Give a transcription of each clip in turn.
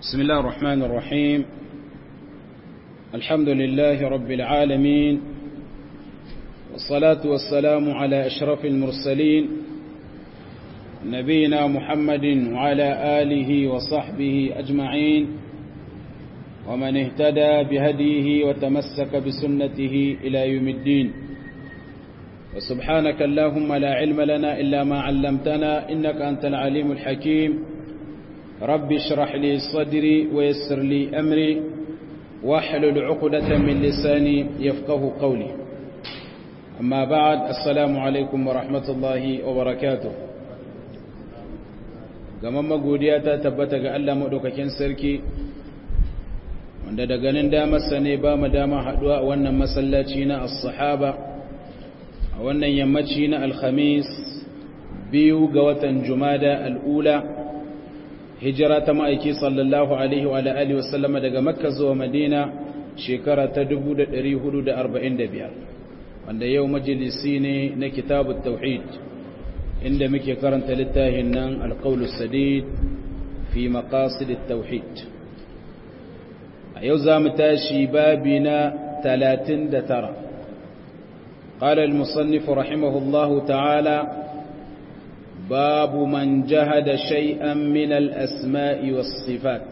بسم الله الرحمن الرحيم الحمد لله رب العالمين والصلاة والسلام على أشرف المرسلين نبينا محمد وعلى آله وصحبه أجمعين ومن اهتدى بهديه وتمسك بسنته إلى يوم الدين وسبحانك اللهم لا علم لنا إلا ما علمتنا إنك أنت العليم الحكيم رب اشرح لي صدري ويسر لي أمري واحلل عقدة من لساني يفقه قولي أما بعد السلام عليكم ورحمة الله وبركاته gamamma godiya ta tabbata ga Allah maɗaukakin sarki wanda da ganin damarsa ne ba mu dama haɗuwa a wannan masallaci na as-sahaba a wannan yammaci na alhamis biyu ga watan jumada al'ula hijira ta ma'aiki sallallahu alaihi wa alihi wasallama daga makka zuwa madina shekara ta 1445 wanda yau majalisi ne na kitabut tauhid inda muke karanta littafin nan alqaulus sadid fi maqasidit tauhid a yau za mu tashi babi na 39 قال المصنف رحمه الله تعالى باب من جهد شيئا من الأسماء والصفات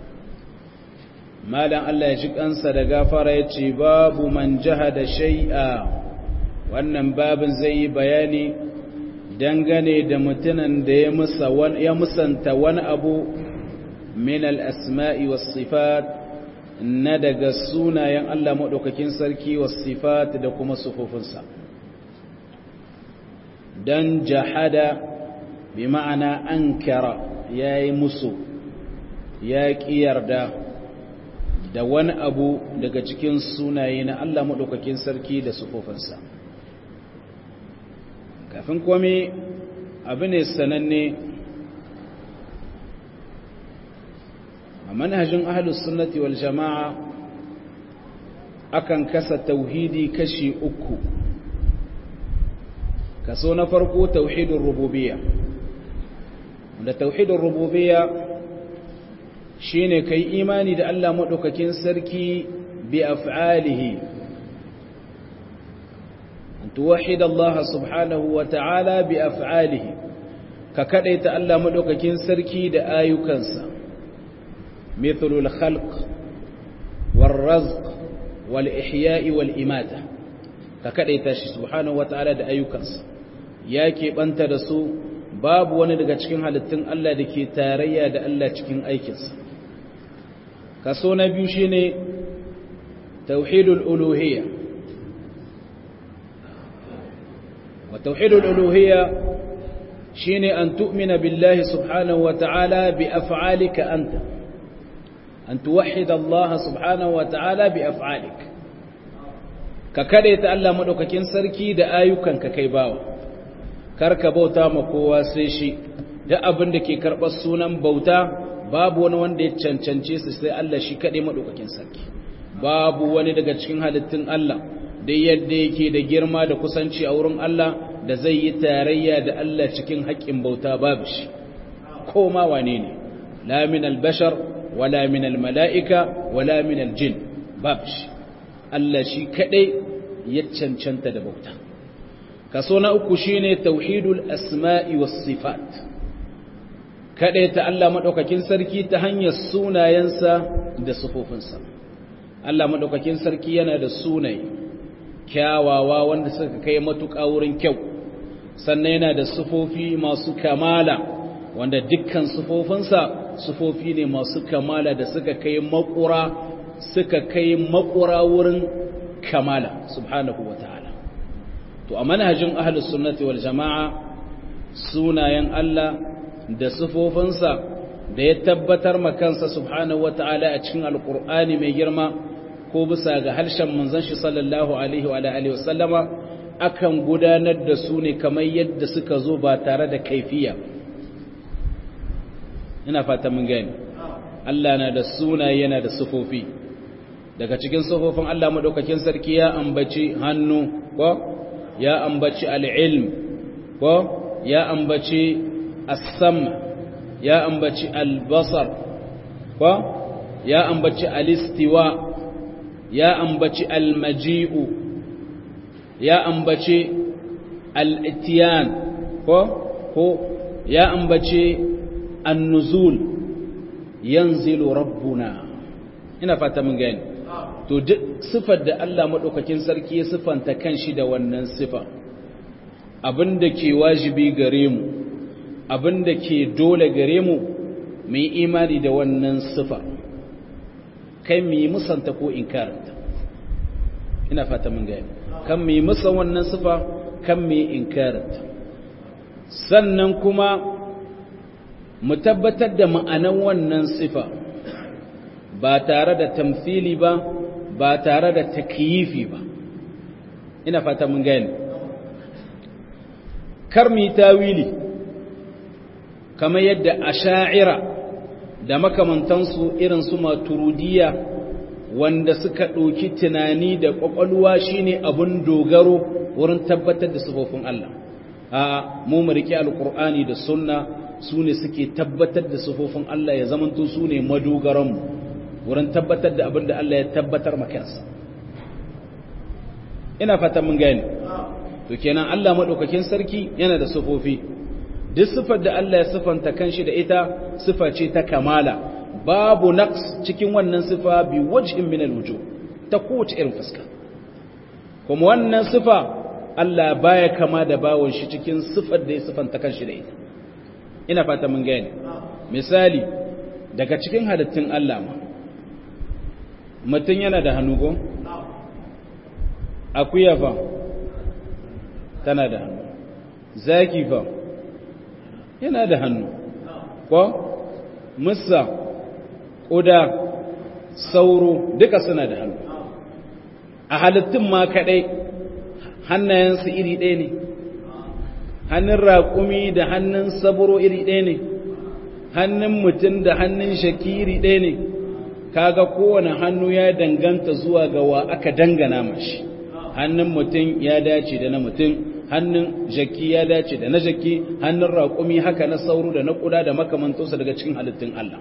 ما لن الله يجيك أنسى لغافر يتي باب من جهد شيئا wannan babin zai yi bayani dangane da mutumin da ya musanta wani abu min al-asma'i was sifat na daga sunayen Allah maɗaukakin sarki wa sifat da kuma sufufinsa don jahada bi ma'ana an kara ya yi musu ya ƙi yarda da wani abu daga cikin sunaye na Allah maɗaukakin sarki da sufufinsa kafin kome abu ne sananne a manhajin ahlus sunnati wal jama'a akan kasa tauhidi kashi uku kaso na farko tauhidin rububiyya wanda tauhidin rububiyya shine kai imani da Allah madaukakin sarki bi af'alihi an tuwahhid Allah subhanahu wa ta'ala bi af'alihi ka kadaita Allah madaukakin sarki da ayyukansa مثل الخلق والرزق والإحياء والإماتة ككدai tashi subhanahu wataala da ayyukansa yake banta da su babu wani daga cikin halittun Allah da ke tarayya da Allah cikin aikinsa kaso na biyu shine tauhidul uluhiyya wa tauhidul uluhiyya shine an tu'mina billahi subhanahu wataala bi af'alika anta أن توحد الله سبحانه وتعالى بأفعالك ككدت الله مدوكاكين سركي da ayyukanka kai bawa karka bauta ma kowa sai shi da abin da ke karɓar sunan bauta babu wani wanda ya cancance su sai Allah shi kaɗai madaukakin sarki babu wani daga cikin halittun Allah da yadda yake da girma da kusanci a wurin Allah da zai yi tarayya da Allah cikin haƙƙin bauta babu shi ko ma wane ne la min al-bashar wala min almala'ika wala min aljin babsh Allah shi kadai ya cancanta da bauta kaso na uku shine tauhidul asma'i was sifat kadai ta Allah madaukakin sarki ta hanyar sunayensa da sifofinsa Allah madaukakin sarki yana da sunaye kyawawa wanda suka kai matuƙa wurin kyau sannan yana da sifofi masu kamala wanda dukkan sifofinsa sufofi ne masu kamala da suka kai makura suka kai makura wurin kamala subhanahu ta'ala. to a manhajin ahlus sunnati wal jama'a sunayen Allah da sufofinsa da ya tabbatar ma kansa subhanahu ta'ala a cikin alqur'ani mai girma ko bisa ga harshen manzon shi sallallahu alaihi wa alihi wa sallama akan gudanar da su ne kamar yadda suka zo ba tare da kaifiya ina fata mun gani Allah na da sunaye yana da sufofi daga cikin sufofin Allah madaukakin sarki ya ambaci hannu ko ya ambaci al-ilm ko ya ambaci as-sam ya ambaci al-basar ko ya ambaci alistiwa ya ambaci almaji'u ya ambaci al'itiyan ko ko ya ambaci annuzul yanzilu rabbuna ina fata mun gani to duk sifar da Allah madaukakin sarki ya sifanta kanshi da wannan sifa abinda ke wajibi gare mu abinda ke dole gare mu mu yi imani da wannan sifa kai mu yi musanta ko inkaranta ina fata mun gani kan mu yi musan wannan sifa kan mu yi inkaranta sannan kuma mu tabbatar da ma'anan wannan sifa ba tare da tamfili ba ba tare da takyifi ba ina fata mun gani kar mu yi tawili kamar yadda asha'ira da makamantansu irin su maturudiya wanda suka ɗauki tunani da ƙwaƙwalwa shine abun dogaro wurin tabbatar da sufofin Allah a mu mu riƙe alƙur'ani da sunna su ne suke tabbatar da sufofin Allah ya zamanto su ne madogaranmu wurin tabbatar da abin da Allah ya tabbatar makansa ina fata mun gani to kenan Allah maɗaukakin sarki yana da sufofi duk sifar da Allah ya sifanta kanshi da ita sifa ce ta kamala babu naqs cikin wannan sifa bi wajhin min alwujuh ta kowace irin fuska kuma wannan sifa Allah baya kama da bawon shi cikin sifar da ya sifanta kanshi da ita ina fata mun gane misali daga cikin halittun Allah ma mutum yana da hannu go akuya fa tana da hannu zaki fa yana da hannu ko musa ƙuda sauro duka suna da hannu a halittun ma kaɗai hannayensu iri ɗaya ne hannun raƙumi da hannun saburo iri ɗaya ne hannun mutum da hannun shaki iri ɗaya ne kaga kowane hannu ya danganta zuwa ga wa aka dangana mashi hannun mutum ya dace da na mutum hannun jaki ya dace da na jaki hannun raƙumi haka na sauro da na ƙuda da makamantarsa daga cikin halittun Allah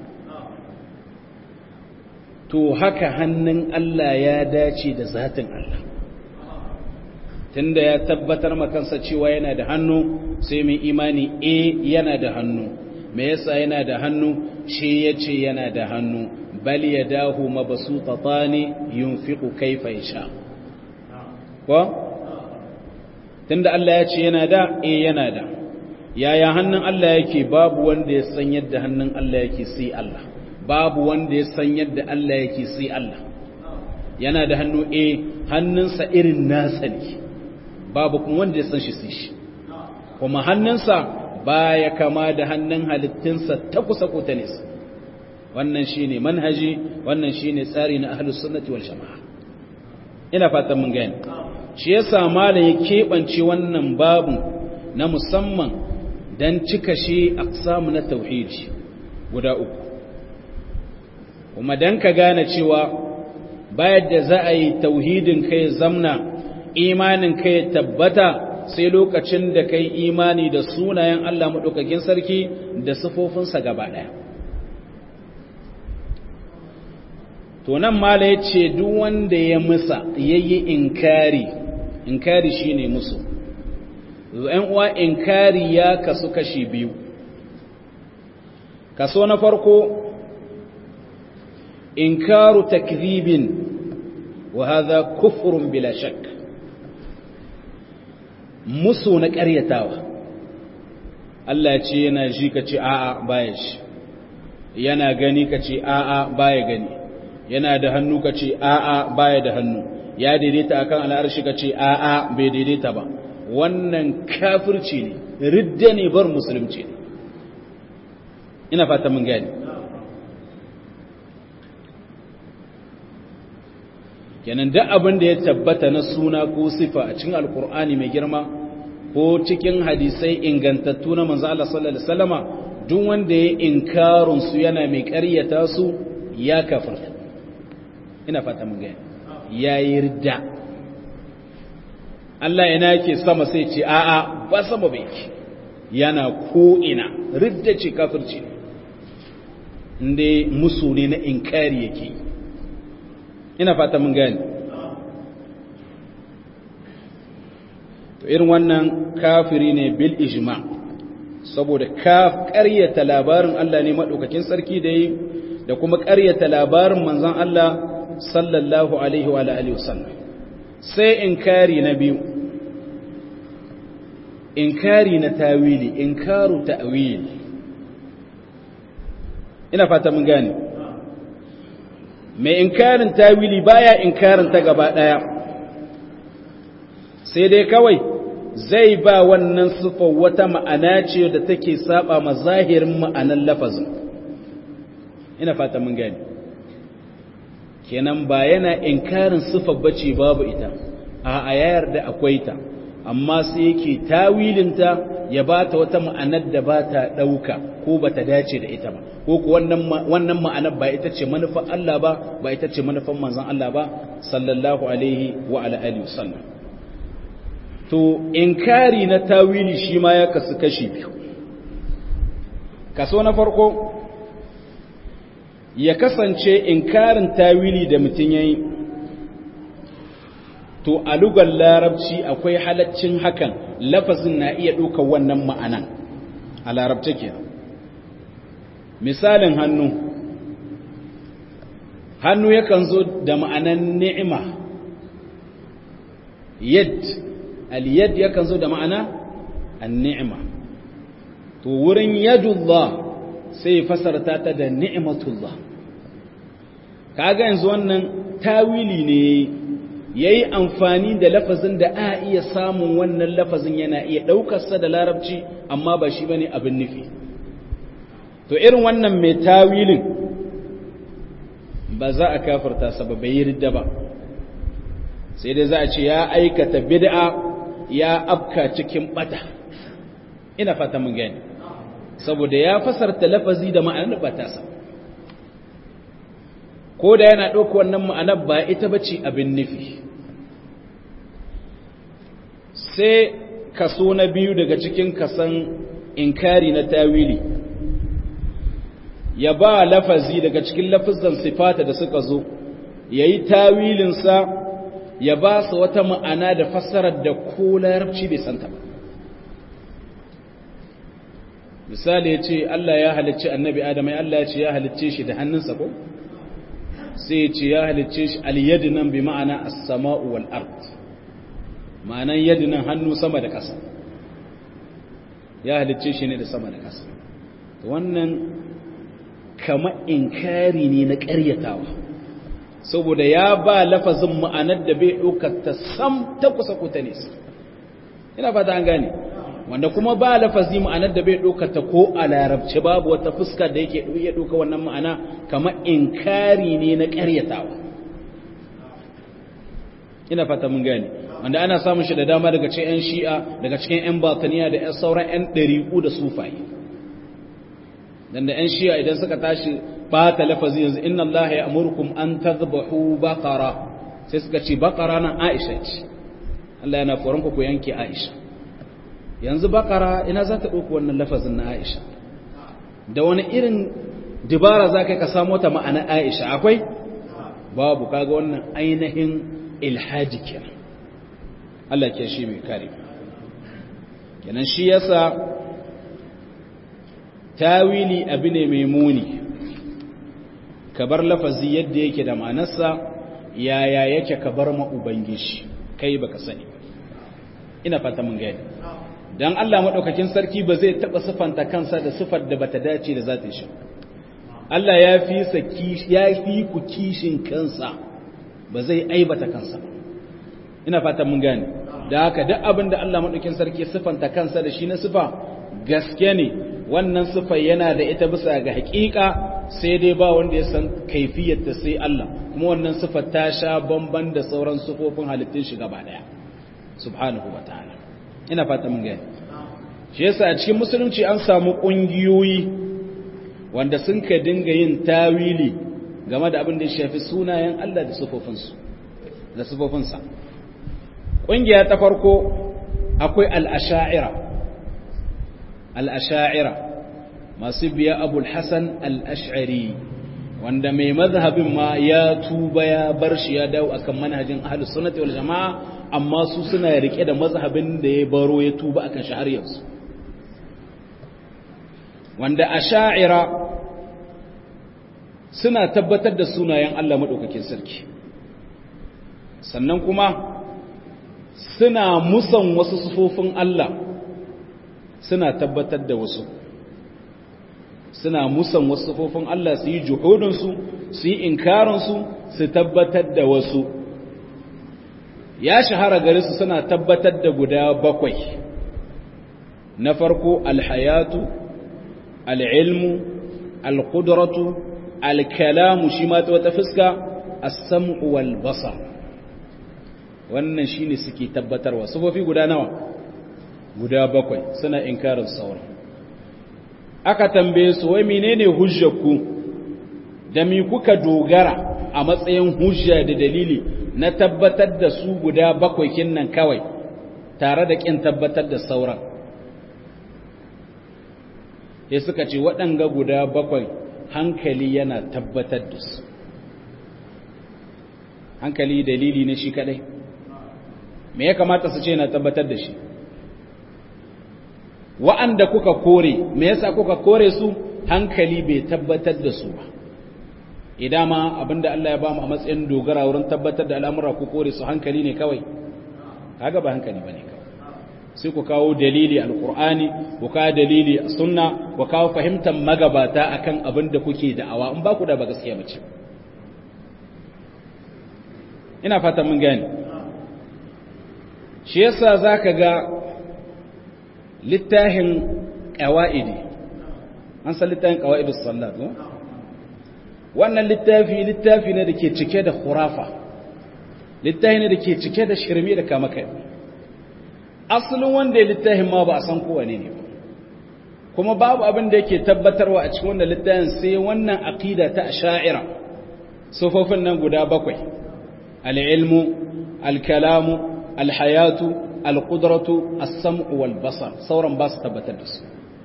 to haka hannun Allah ya dace da zatin Allah tunda ya tabbatar makansa cewa yana da hannu sai mai imani e yana da hannu me yasa yana da hannu shi yace yana da hannu bal yadahu mabsutatani yunfiqu kayfa yasha ko tunda Allah ya ce yana da eh yana da yaya hannun Allah yake babu wanda ya san yadda hannun Allah yake sai Allah babu wanda ya san yadda Allah yake sai Allah yana da hannu eh hannunsa irin nasa ne babu kuma wanda ya san shi sai shi kuma hannunsa baya kama da hannun halittinsa ta kusa ko ta nesa wannan shine manhaji wannan shine tsari na ahlus sunnati wal jamaa ina fatan mun gane shi yasa malam ya keɓance wannan babu na musamman don cika shi aqsamu na tauhidi guda uku kuma don ka gane cewa bayan da za a yi tauhidin kai zamna imanin kai tabbata sai lokacin da kai imani da sunayen Allah maɗaukakin sarki da sifofinsa gaba ɗaya to nan mala ya ce duk wanda ya musa ya yi inkari inkari shi ne musu ‘yan uwa inkari ya kasu kashi biyu kaso na farko inkaru takzibin wa haza kufurun bila shak musu na ƙaryatawa Allah ce yana ji ka ce a'a baya shi yana gani ka ce a'a baya gani yana da hannu ka ce a'a baya da hannu ya daidaita akan al'arshi ka ce a'a bai daidaita ba wannan kafirci ne ridda ne bar musulunci ne ina fata mun gani kenan duk abin da ya tabbata na suna ko sifa a cikin alkur'ani mai girma ko cikin hadisai ingantattu na manzo Allah sallallahu alaihi wasallama duk wanda ya inkarun su yana mai ƙaryata su ya kafirta ina fata mun gani ya yi ridda Allah ina yake sama sai ce a'a ba sama bai yake yana ko ina ridda ce kafirci inda musu ne na inkari yake ina fata mun gani to irin wannan kafiri ne bil ijma saboda ka ƙaryata labarin Allah ne madaukakin sarki da yi da kuma ƙaryata labarin manzon Allah sallallahu alaihi wa alihi wasallam sai inkari na biyu inkari na tawili inkaru ta'wili ina fata mun gane mai inkarin tawili baya inkarin ta gaba daya sai dai kawai zai ba wannan sifar wata ma'ana ce da take saba ma zahirin ma'anan lafazin ina fata mun gane kenan ba yana inkarin sifar bace babu ita a ayar da akwai ta amma sai yake tawilinta ya ba ta wata ma'anar da ba ta ɗauka ko ba ta dace da ita ba ko ku wannan ma'anar ba ita ce manufan Allah ba ba ita ce manufan manzan Allah ba sallallahu alaihi wa ala'ali wasallam to inkari na tawili shi ma ya kasu kashi biyu kaso na farko ya kasance inkarin tawili da mutum ya yi to a lugar larabci akwai halaccin hakan lafazin na iya ɗaukar wannan ma'anan a larabta ke misalin hannu hannu yakan zo da ma'anan ni'ima yad al-yad yakan zo da ma'ana an-ni'ima to wurin yadullah sai fasarta ta da ni'matullah kaga yanzu wannan tawili ne ya yi amfani da lafazin da a iya samun wannan lafazin yana iya ɗaukarsa da larabci amma ba shi ba ne abin nufi to irin wannan mai tawilin ba za a kafarta sa ba bai ridda ba sai dai za a ce ya aikata bid'a ya afka cikin bata ina fata mun gani saboda ya fasarta lafazi da ma'anar ba ta sa ko da yana ɗauka wannan ma'anar ba ita ba ce abin nufi sai kaso na biyu daga cikin kasan inkari na tawili ya ba lafazi daga cikin lafizan sifata da suka zo ya yi tawilinsa ya ba su wata ma'ana da fassarar da ko larabci bai santa ba misali ya ce Allah ya halicci annabi Adam ya Allah ya ce ya halicce shi da hannunsa ko sai ya ce ya halicce shi al-yad nan bi ma'ana as-sama'u wal ard ma'anan yad nan hannu sama da ƙasa ya halicce shi ne da sama da ƙasa wannan kama inkari ne na ƙaryatawa saboda ya ba lafazin ma'anar da bai ɗaukar ta sam ta kusa kuta nesa ina fata an gane wanda kuma ba lafazi ma'anar da bai ɗauka ta ko a larabci babu wata fuska da yake iya ɗauka wannan ma'ana kama inkari ne na ƙaryatawa ina fata mun gane wanda ana samun shi da dama daga cikin 'yan shi'a daga cikin 'yan bataniya da 'yan sauran 'yan ɗariƙu da sufaye dan da 'yan shi'a idan suka tashi bata lafazi yanzu inna Allah ya amurkum an tadhbahu baqara sai suka ce baqara nan Aisha ce Allah yana koran ku ku yanke Aisha yanzu bakara ina za ta ɗauki wannan lafazin na aisha da wani irin dibara za ka samu ta ma'ana aisha akwai babu kaga wannan ainihin ilhaji kenan Allah ke shi mai kare kenan shi yasa tawili abu ne mai muni ka bar lafazi yadda yake da ma'anarsa yaya yake ka bar ma ubangiji kai baka sani ina fata mun gani dan Allah madaukakin sarki ba zai taba sifanta kansa da sifar da bata dace da zatin shi Allah ya fi saki ya fi ku kishin kansa ba zai aibata kansa ina fatan mun gane da haka duk abin da Allah madaukakin sarki sifanta kansa da shi na sifa gaske ne wannan sifa yana da ita bisa ga hakika sai dai ba wanda ya san kaifiyar ta sai Allah kuma wannan sifa ta sha bamban da sauran sifofin halittun shi gaba daya subhanahu wataala ina fata mun gani shi yasa a cikin musulunci an samu kungiyoyi wanda sun ka dinga yin tawili game da abin da ya shafi sunayen Allah da sifofinsu da sifofinsa kungiya ta farko akwai al-asha'ira al-asha'ira masu biya abul hasan al-ash'ari wanda mai mazhabin ma ya tuba ya bar shi ya dawo akan manhajin ahlus sunnati wal jamaa amma su suna rike da mazhabin da ya baro ya tuba akan shi har yanzu wanda asha'ira suna tabbatar da sunayen Allah madaukakin sarki sannan kuma suna musan wasu sufofin Allah suna tabbatar da wasu suna musan wasu sufofin Allah su yi juhudinsu su yi inkarinsu su tabbatar da wasu ya shahara gare su suna tabbatar da guda bakwai na farko alhayatu al'ilmu alƙudratu alkalamu shi ma ta wata fuska as-sam'u wal basar wannan shine suke tabbatarwa sufofi guda nawa guda bakwai suna inkarin sauran aka tambaye su wai menene hujjarku da mi kuka dogara a matsayin hujja da dalili na tabbatar da su guda bakwai kinnan kawai tare da kin tabbatar da sauran sai suka ce waɗanga guda bakwai hankali yana tabbatar da su hankali dalili ne shi kadai me ya kamata su ce na tabbatar da shi wa'anda kuka kore me yasa kuka kore su hankali bai tabbatar da su ba idan ma abinda Allah ya ba mu a matsayin dogara wurin tabbatar da al'amura ku kore su hankali ne kawai kaga ba hankali bane kawai sai ku kawo dalili alqur'ani ku kawo dalili sunna ku kawo fahimtar magabata akan abin da kuke da'awa in ba ku da ba gaskiya bace ina fatan mun gane shi yasa zaka ga littafin qawaidi an san littafin qawaidus sallat ko wannan littafi littafi ne da ke cike da khurafa littafi ne da ke cike da shirme da kama kai asalin wanda ya littafin ma ba a san kowane ne kuma babu abin da yake tabbatarwa a cikin wannan littafin sai wannan aqida ta asha'ira sufofin nan guda bakwai al-ilmu al-kalamu al-hayatu al-qudratu as-sam'u wal basar sauran ba su tabbatar da su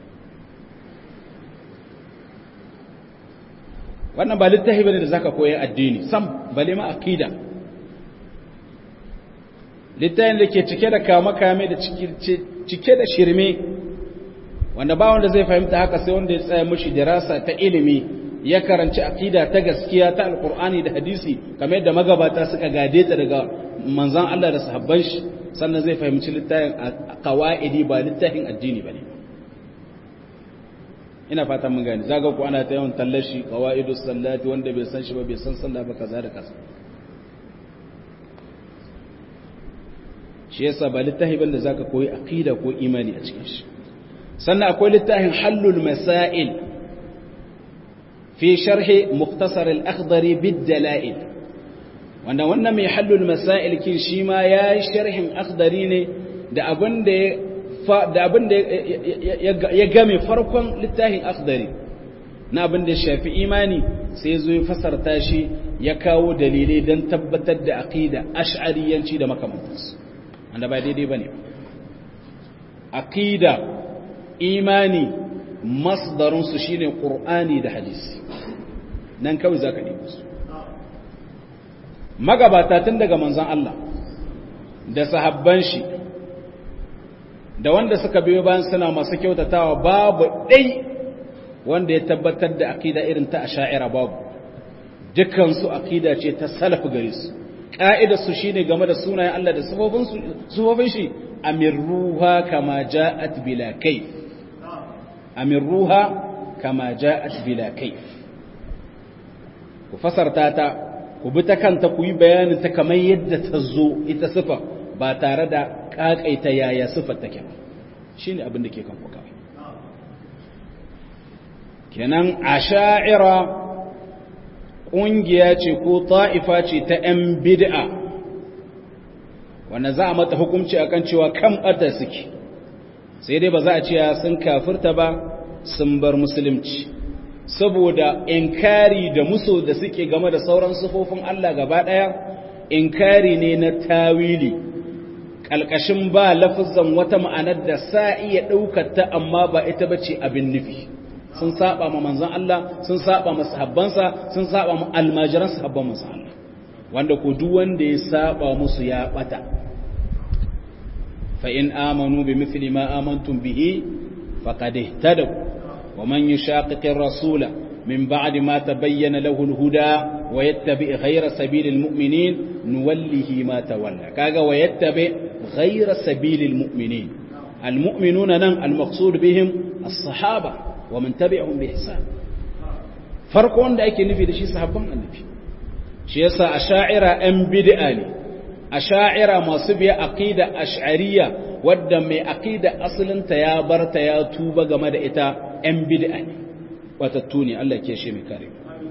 wannan ba littafi bane da zaka koyi addini sam bale ma aqida littafin da ke cike da kame-kame da cike da shirme wanda ba wanda zai fahimta haka sai wanda ya tsaya mushi dirasa ta ilimi ya karanci aqida ta gaskiya ta alqur'ani da hadisi kamar yadda magabata suka gade ta daga manzon Allah da sahabban shi sannan zai fahimci littafin qawaidi ba littafin addini bane ina fatan mun gane zaga ku ana ta yawan tallashi qawaidus sallati wanda bai san shi ba bai san sallah ba kaza da kaza shi yasa ba littafi ban da zaka koyi aqida ko imani a cikin shi sannan akwai littafin hallul masail fi sharhi mukhtasar al-akhdari bid dalail wanda wannan mai hallul masail kin shi ma yayi sharhin akhdari ne da abin da da abin da ya game farkon littafin akhdari na abin da shafi imani sai zo ya fasarta shi ya kawo dalilai don tabbatar da aqida ash'ariyanci da makamantansu wanda ba daidai ba ne aƙida imani masdarinsu shi ne ƙur'ani da hadisi nan kawai za ka nemi su magabata tun daga manzan Allah da sahabban shi da wanda suka biyo bayan suna masu kyautatawa babu ɗai wanda ya tabbatar da aƙida irin ta asha'ira babu dukansu aƙida ce ta salaf gare su ƙa'idarsu shi ne game da sunayen Allah da sufofin shi amirruha kama ja'at bila kai amirruha kama ja'at bila kai ku fasarta ta ku bi ta kanta ku yi bayanin ta kamar yadda ta zo ita sifa ba tare da ƙaƙaita yaya sifar take ba shi ne abin da ke kan kuka kenan a sha'ira ƙungiya ce ko ta'ifa ce ta ‘yan bid'a wanda za a mata hukumci a kan cewa kan ɓata suke sai dai ba za a cewa sun kafirta ba sun bar musulunci saboda inkari da muso da suke game da sauran sufofin Allah gaba ɗaya inkari ne na tawili ƙalƙashin ba lafizan wata ma'anar da sa iya ɗaukata amma ba ita ba ce abin nufi sun saba ma manzon Allah sun saba ma sahabbansa sun saba ma almajiran sahabban manzon Allah wanda ko duk wanda ya saba musu ya bata fa in amanu bi mithli ma amantum bihi faqad ihtadaw wa man yushaqiqir rasula من بعد ما تبين له الهدى ويتبع غير سبيل المؤمنين نوله ما تولى كاغا ويتبع غير سبيل المؤمنين المؤمنون نن المقصود بهم الصحابة ومن تبعهم بإحسان فرق wanda ake nufi da shi sahabban annabi shi yasa asha'ira an bid'a ne asha'ira masu biya aqida ash'ariyya wadda mai aqida asalinta ya barta ya tuba game da ita an bid'a ne watattu ne Allah ke shi mai kare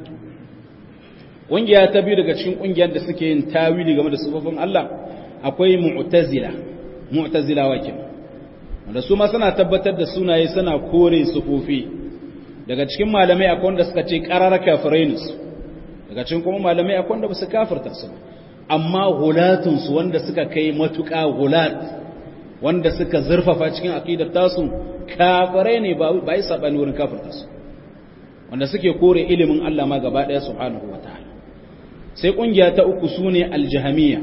ƙungiya ta biyu daga cikin ƙungiyar da suke yin tawili game da sufofin Allah akwai mu'tazila mu'tazila wakin wanda su ma suna tabbatar da sunaye suna kore sufofi daga cikin malamai akwai wanda suka ce qarar kafirai ne su daga cikin kuma malamai akwai wanda ba su kafirta su amma hulatun su wanda suka kai matuƙa hulat wanda suka zurfafa cikin aqidar tasu kafirai ne ba ba yi sabani wurin kafirta su wanda suke kore ilimin Allah ma gaba ɗaya subhanahu wataala sai ƙungiya ta uku sune aljahamiya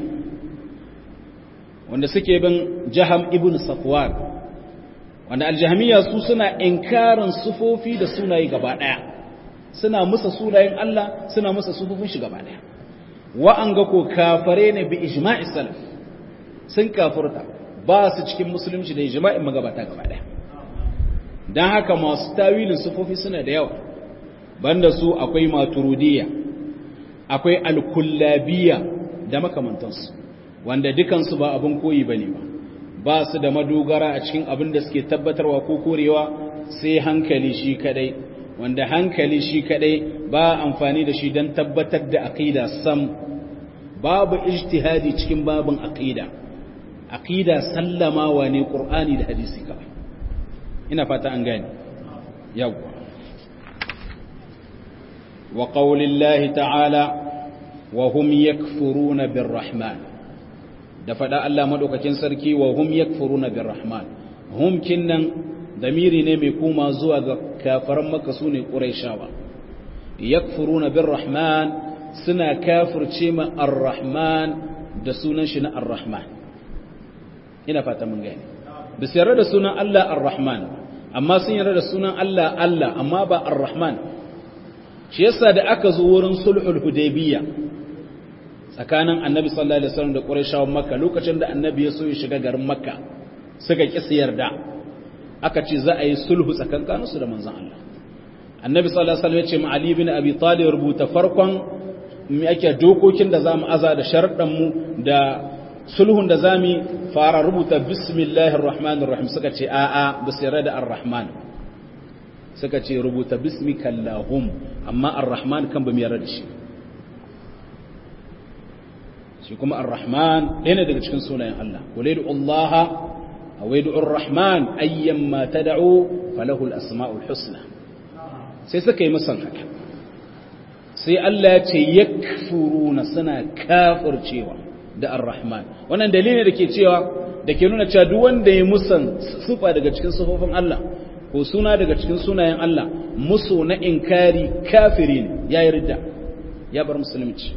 wanda suke bin jaham ibn safwan wanda aljahamiya su suna inkarin sufofi da sunaye gaba ɗaya suna musa sunayen Allah suna musa sufofin shi gaba ɗaya wa'anga ko kafare ne bi ijma'i salaf sun kafurta ba su cikin musulunci da ijma'in magabata gaba ɗaya don haka masu tawilin sufofi suna da yawa banda su akwai maturidiyya akwai alkullabiya da makamantansu wanda dukansu ba abin koyi ba ne ba ba su da madogara a cikin abin da suke tabbatarwa ko korewa sai hankali shi kadai wanda hankali shi kadai ba amfani da shi don tabbatar da aqida sam babu ijtihadi cikin babin aqida aqida sallamawa ne qur'ani da hadisi kawai ina fata an gane yawwa وقول الله تعالى وهم يكفرون بالرحمن da faɗa Allah maɗaukakin sarki wa hum yakfuruna birrahman hum kinnan damiri ne mai kuma zuwa ga kafaran maka su ne ƙuraishawa yakfuruna birrahman suna kafirce ma arrahman da sunan shi na arrahman ina fata mun gani bisa yarda da sunan Allah arrahman amma sun yarda da sunan Allah Allah amma ba arrahman shi yasa da aka zo wurin sulhul hudaybiyya tsakanin annabi sallallahu alaihi wasallam da qurayshawan makka lokacin da annabi ya so ya shiga garin makka suka ki yarda aka ce za a yi sulhu tsakankanin su da manzon Allah annabi sallallahu alaihi wasallam ya ce ma ali ibn abi talib rubuta farkon me ake dokokin da zamu aza da sharuɗan mu da sulhun da zamu fara rubuta bismillahir rahmanir rahim suka ce a'a bisira da ar-rahman suka ce rubuta bismika Allahum amma ar-Rahman kan ba mu yarda da shi shi kuma ar-Rahman ɗaya daga cikin sunayen Allah wala yad'u Allah aw yad'u ar-Rahman ayyamma tad'u falahu al-asma'ul husna sai suka yi musan haka sai Allah ya ce yakfuruna suna kafircewa da ar-Rahman wannan dalili da ke cewa da ke nuna cewa duk wanda ya musan sufa daga cikin sufofin Allah ko suna daga cikin sunayen Allah musu na inkari kafiri ne ya yi ridda ya bar musulunci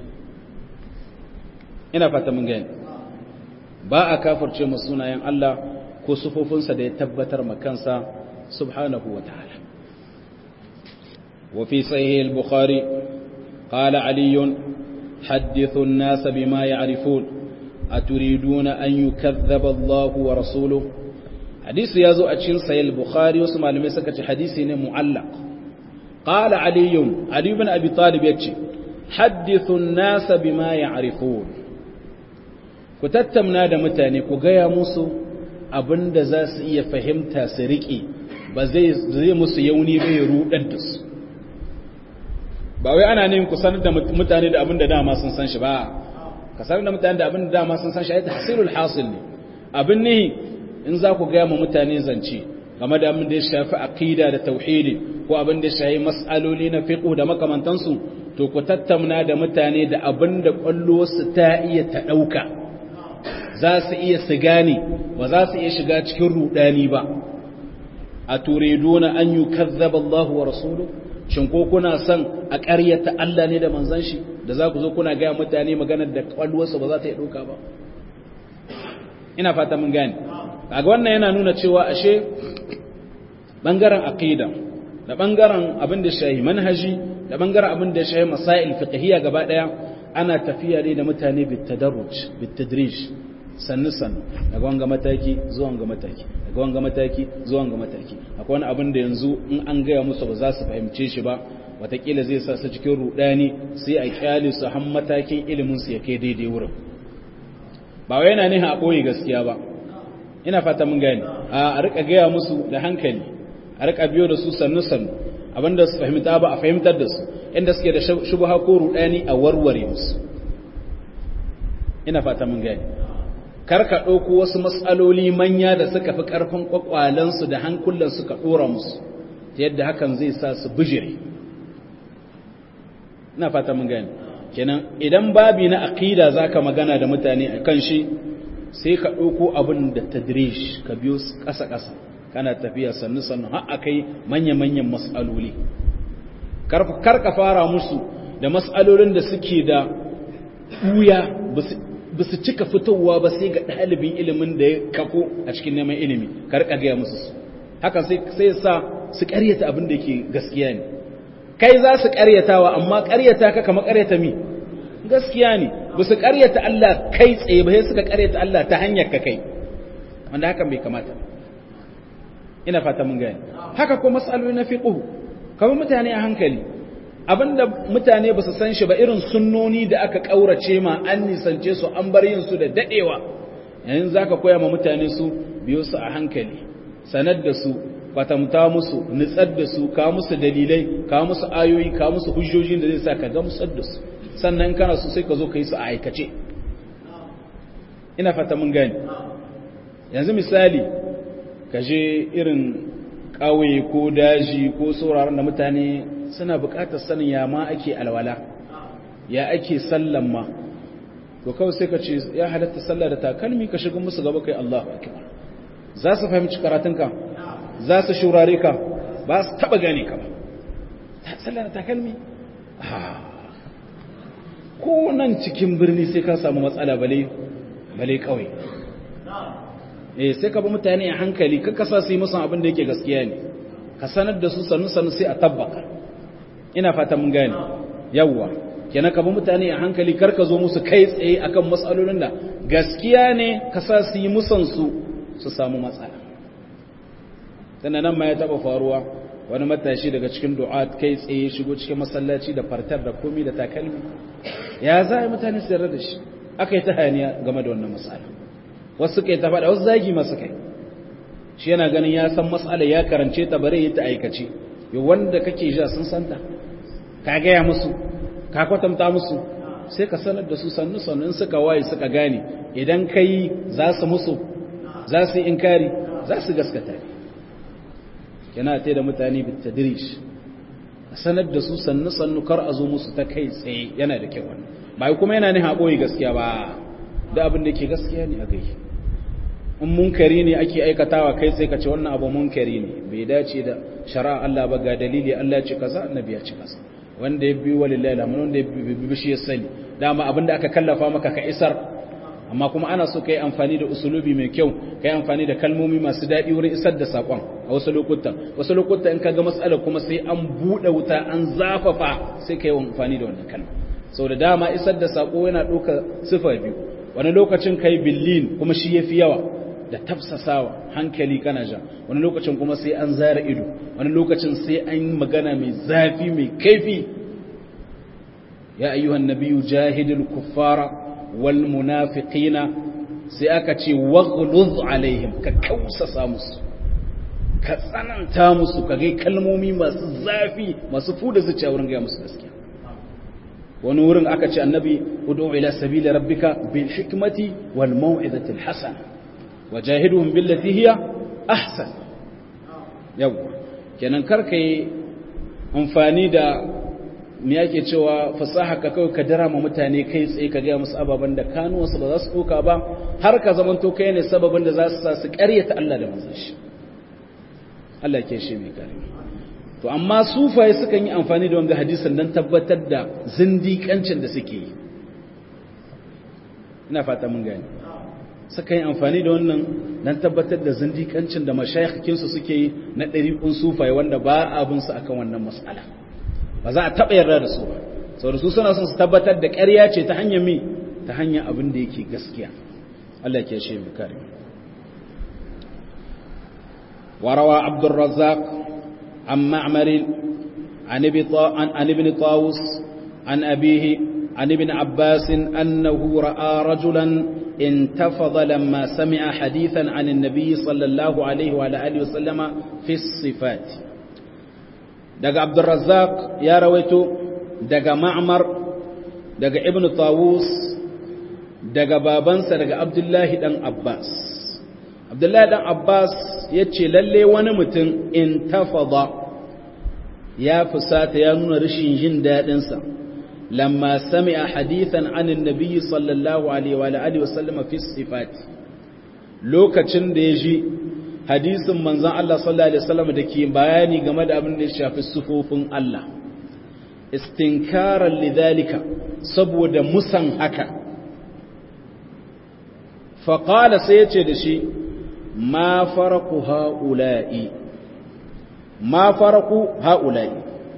ina fata mun gani ba a kafirce mu sunayen Allah ko sufofinsa da ya tabbatar makansa subhanahu wa ta'ala wa fi sahih al-bukhari qala ali hadithu an-nas bima ya'rifun aturiduna an yukaththaba Allah wa rasuluhu hadisi ya zo a cikin sayil bukhari wasu malamai suka ce hadisi ne mu'allaq qala ali ali ibn abi talib yace hadithu an-nas bima ya'rifun ku tattauna da mutane ku gaya musu abinda za su iya fahimta su riƙe ba zai zai musu yauni ba ya rudar da su ba wai ana neman ku sanar da mutane da abinda dama sun san shi ba ka sanar da mutane da abinda dama sun san shi ai tahsilul hasil ne abin ne in za ku gaya ma mutane zance game da abin da ya shafi aqida da tauhidi ko abin da ya shafi mas'aloli na fiqh da makamantansu to ku tattauna da mutane da abin da kwallo su ta iya ta dauka za su iya su gane ba za su iya shiga cikin rudani ba aturiduna an yukazzaba Allahu wa rasuluhu shin ko kuna son a ƙaryata Allah ne da manzon shi da za ku zo kuna ga mutane maganar da kwalwarsa ba za ta yi dauka ba ina fata mun gane kaga wannan yana nuna cewa ashe bangaren aqida da bangaren abin da shahi manhaji da bangaren abin da shahi masail fiqhiyya gaba daya ana tafiya ne da mutane bitadarruj bitadrij sannu sannu daga wanga mataki zuwa wanga mataki daga wanga mataki zuwa wanga mataki akwai wani abin da yanzu in an gaya musu ba za su fahimce shi ba watakila zai sa su cikin rudani sai a kyale su har matakin ilimin su ya kai daidai wurin ba wai yana nihin a ɓoye gaskiya ba ina fata mun gane a rika gaya musu da hankali a rika biyo da su sannu sannu abinda su fahimta ba a fahimtar da su inda suke da shubha ko rudani a warware musu ina fata mun gane kar ka ɗauko wasu matsaloli manya da suka fi ƙarfin ƙwaƙwalansu da hankulan suka ɗora musu ta yadda hakan zai sa su bijire ina fata mun gane kenan idan babi na aqida zaka magana da mutane akan shi sai ka ɗauko abin da tadrish ka biyo ƙasa ƙasa kana tafiya sannu sannu har akai manya manyan mas'aloli kar ka fara musu da mas'alolin da suke da buya ba su cika fitowa ba sai ga ɗalibin ilimin da ya kafo a cikin neman ilimi kar ka gaya musu su haka sai sai sa su ƙaryata abin da yake gaskiya ne kai za su ƙaryatawa amma ƙaryata ka kama ƙaryata mi gaskiya ne ba su ƙaryata Allah kai tsaye ba sai suka ƙaryata Allah ta hanyar ka kai wanda hakan bai kamata ina fata mun gane haka ko mas'aloli na fiqh kamar mutane a hankali abinda mutane ba su san shi ba irin sunnoni da aka kaurace ma an nisance su an bar yin su da dadewa yanzu zaka koya ma mutane su biyo su a hankali sanar da su kwatamta musu nutsar da su ka musu dalilai ka musu ayoyi ka musu hujjojin da zai sa ka gamsar da su sannan kana so sai ka zo ka yi su a aikace ina fata mun gani yanzu misali ka je irin ƙauye ko daji ko sauraron da mutane suna buƙatar sanin ya ma ake alwala ya ake sallan ma to kawai sai ka ce ya halatta sallah da takalmi ka shiga musu gaba kai Allahu akbar za su fahimci karatunka za su shurare ka ba su taba gane ka ba sallah da takalmi ko nan cikin birni sai ka samu matsala bale bale kawai eh sai ka bi mutane a hankali ka kasa su yi musu abin da yake gaskiya ne ka sanar da su sannu sannu sai a tabbaka ina fata mun gane yawwa kenan ka bi mutane a hankali kar ka zo musu kai tsaye akan matsalolin da gaskiya ne ka sa su yi musan su su samu matsala tana nan ma ya taba faruwa wani matashi daga cikin du'at kai tsaye shigo cikin masallaci da fartar da komi da takalmi ya za a yi mutane su yarda da shi aka yi ta hayaniya game da wannan matsala wasu kai ta faɗa wasu zagi masu kai shi yana ganin ya san matsala ya karance ta bare yi ta aikace yau wanda kake ja sun santa ka gaya musu ka kwatanta musu sai ka sanar da su sannu sannu in suka waye suka gane idan ka yi za su musu za su yi inkari za su gaskata ne yana ta da mutane bitadirish a sanar da su sannu sannu kar a zo musu ta kai tsaye yana da kyau wannan ba kuma yana ne haƙoyi gaskiya ba da abin da ke gaskiya ne a gai in munkari ne ake aikatawa kai tsaye ka ce wannan abu munkari ne bai dace da shari'a Allah ba ga dalili Allah ce kaza annabi ya ce kaza wanda ya bi walillahi alhamdu wanda ya bi shi ya sani dama abin da aka kallafa maka ka isar amma kuma ana so ka yi amfani da usulubi mai kyau ka yi amfani da kalmomi masu daɗi wurin isar da saƙon a wasu lokutan wasu lokutan in ka ga matsala kuma sai an buɗe wuta an zafafa sai ka yi amfani da wannan kalma sau da dama isar da saƙo yana ɗauka sifa biyu wani lokacin ka yi billin kuma shi ya fi yawa da tafsasawa hankali kana ja wani lokacin kuma sai an zara ido wani lokacin sai an yi magana mai zafi mai kaifi ya ayyuhan nabiyyu jahidul kuffara wal munafiqina sai aka ce waghluz alaihim ka kausasa musu ka tsananta musu ka gai kalmomi masu zafi masu fuda zuciya wurin gaya musu gaskiya wani wurin aka ce annabi ud'u ila sabili rabbika bil hikmati wal mau'izati al hasana wajahiduhum billati hiya ahsan yau kenan karka yi amfani da me yake cewa fasaha ka kawai ka dara ma mutane kai tsaye ka gaya musu ababen da kanuwansu ba za su ɗauka ba har ka zamanto kai ne sababin da za su sa su ƙaryata Allah da manzon shi Allah ke shi mai kare to amma sufaye sukan yi amfani da wanga hadisin don tabbatar da zindikancin da suke yi ina fata mun gani suka yi amfani da wannan don tabbatar da zindikancin da mashayikhinsu suke yi na ɗariƙun sufaye wanda ba abinsu akan wannan matsala ba za a taɓa yarda da su ba sau da su suna son su tabbatar da ƙarya ce ta hanyar mi ta hanyar abin da yake gaskiya Allah ke shi mu kare وروى عبد الرزاق عن معمر عن ابن طاووس عن أبيه عن ابن عباس أنه رأى رجلا انتفض لما سمع حديثا عن النبي صلى الله عليه وعلى آله وسلم في الصفات دقى عبد الرزاق يا رويته دقى معمر دقى ابن طاووس دقى بابنس دقى عبد الله دن عباس عبد الله دن عباس يتشي للي ونمتن انتفض يا فسات يا نون رشين جن دادنسا لما سمع حديثا عن النبي صلى الله عليه وآله وسلم في الصفات lokacin da ya ji hadisin manzan Allah sallallahu Alaihi wasallam da ke bayani game da abin da ya shafi sufofin Allah istinkarar lidhalika saboda musan haka faƙala sai ya ce da shi ma faraku ha'ula'i ma faraku ha'ula'i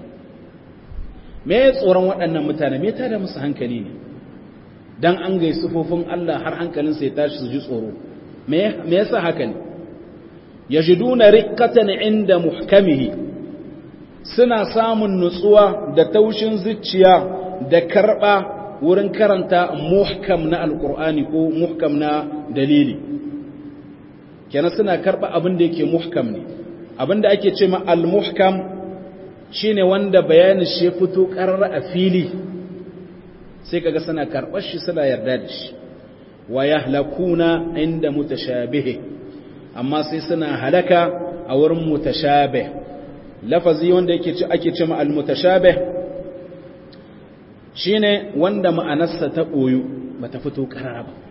me ya tsoron waɗannan mutane me ta da musu hankali ne don an gai sufofin Allah har hankalinsa ya tashi su ji tsoro me yasa haka ne ya ji duna rikatan inda muhkamihi suna samun nutsuwa da taushin zuciya da karɓa wurin karanta muhkam na alƙur'ani ko muhkam na dalili kenan suna karɓa abin da yake muhkam ne abin da ake ce ma al-muhkam shine wanda bayanin shi ya fito ƙarar a fili sai kaga suna karɓar shi suna yarda da shi wa yahlakuna inda mutashabihi amma sai suna halaka a wurin mutashabih lafazi wanda yake ci ake cewa al-mutashabih shine wanda ma'anarsa ta boyu bata fito ƙarara ba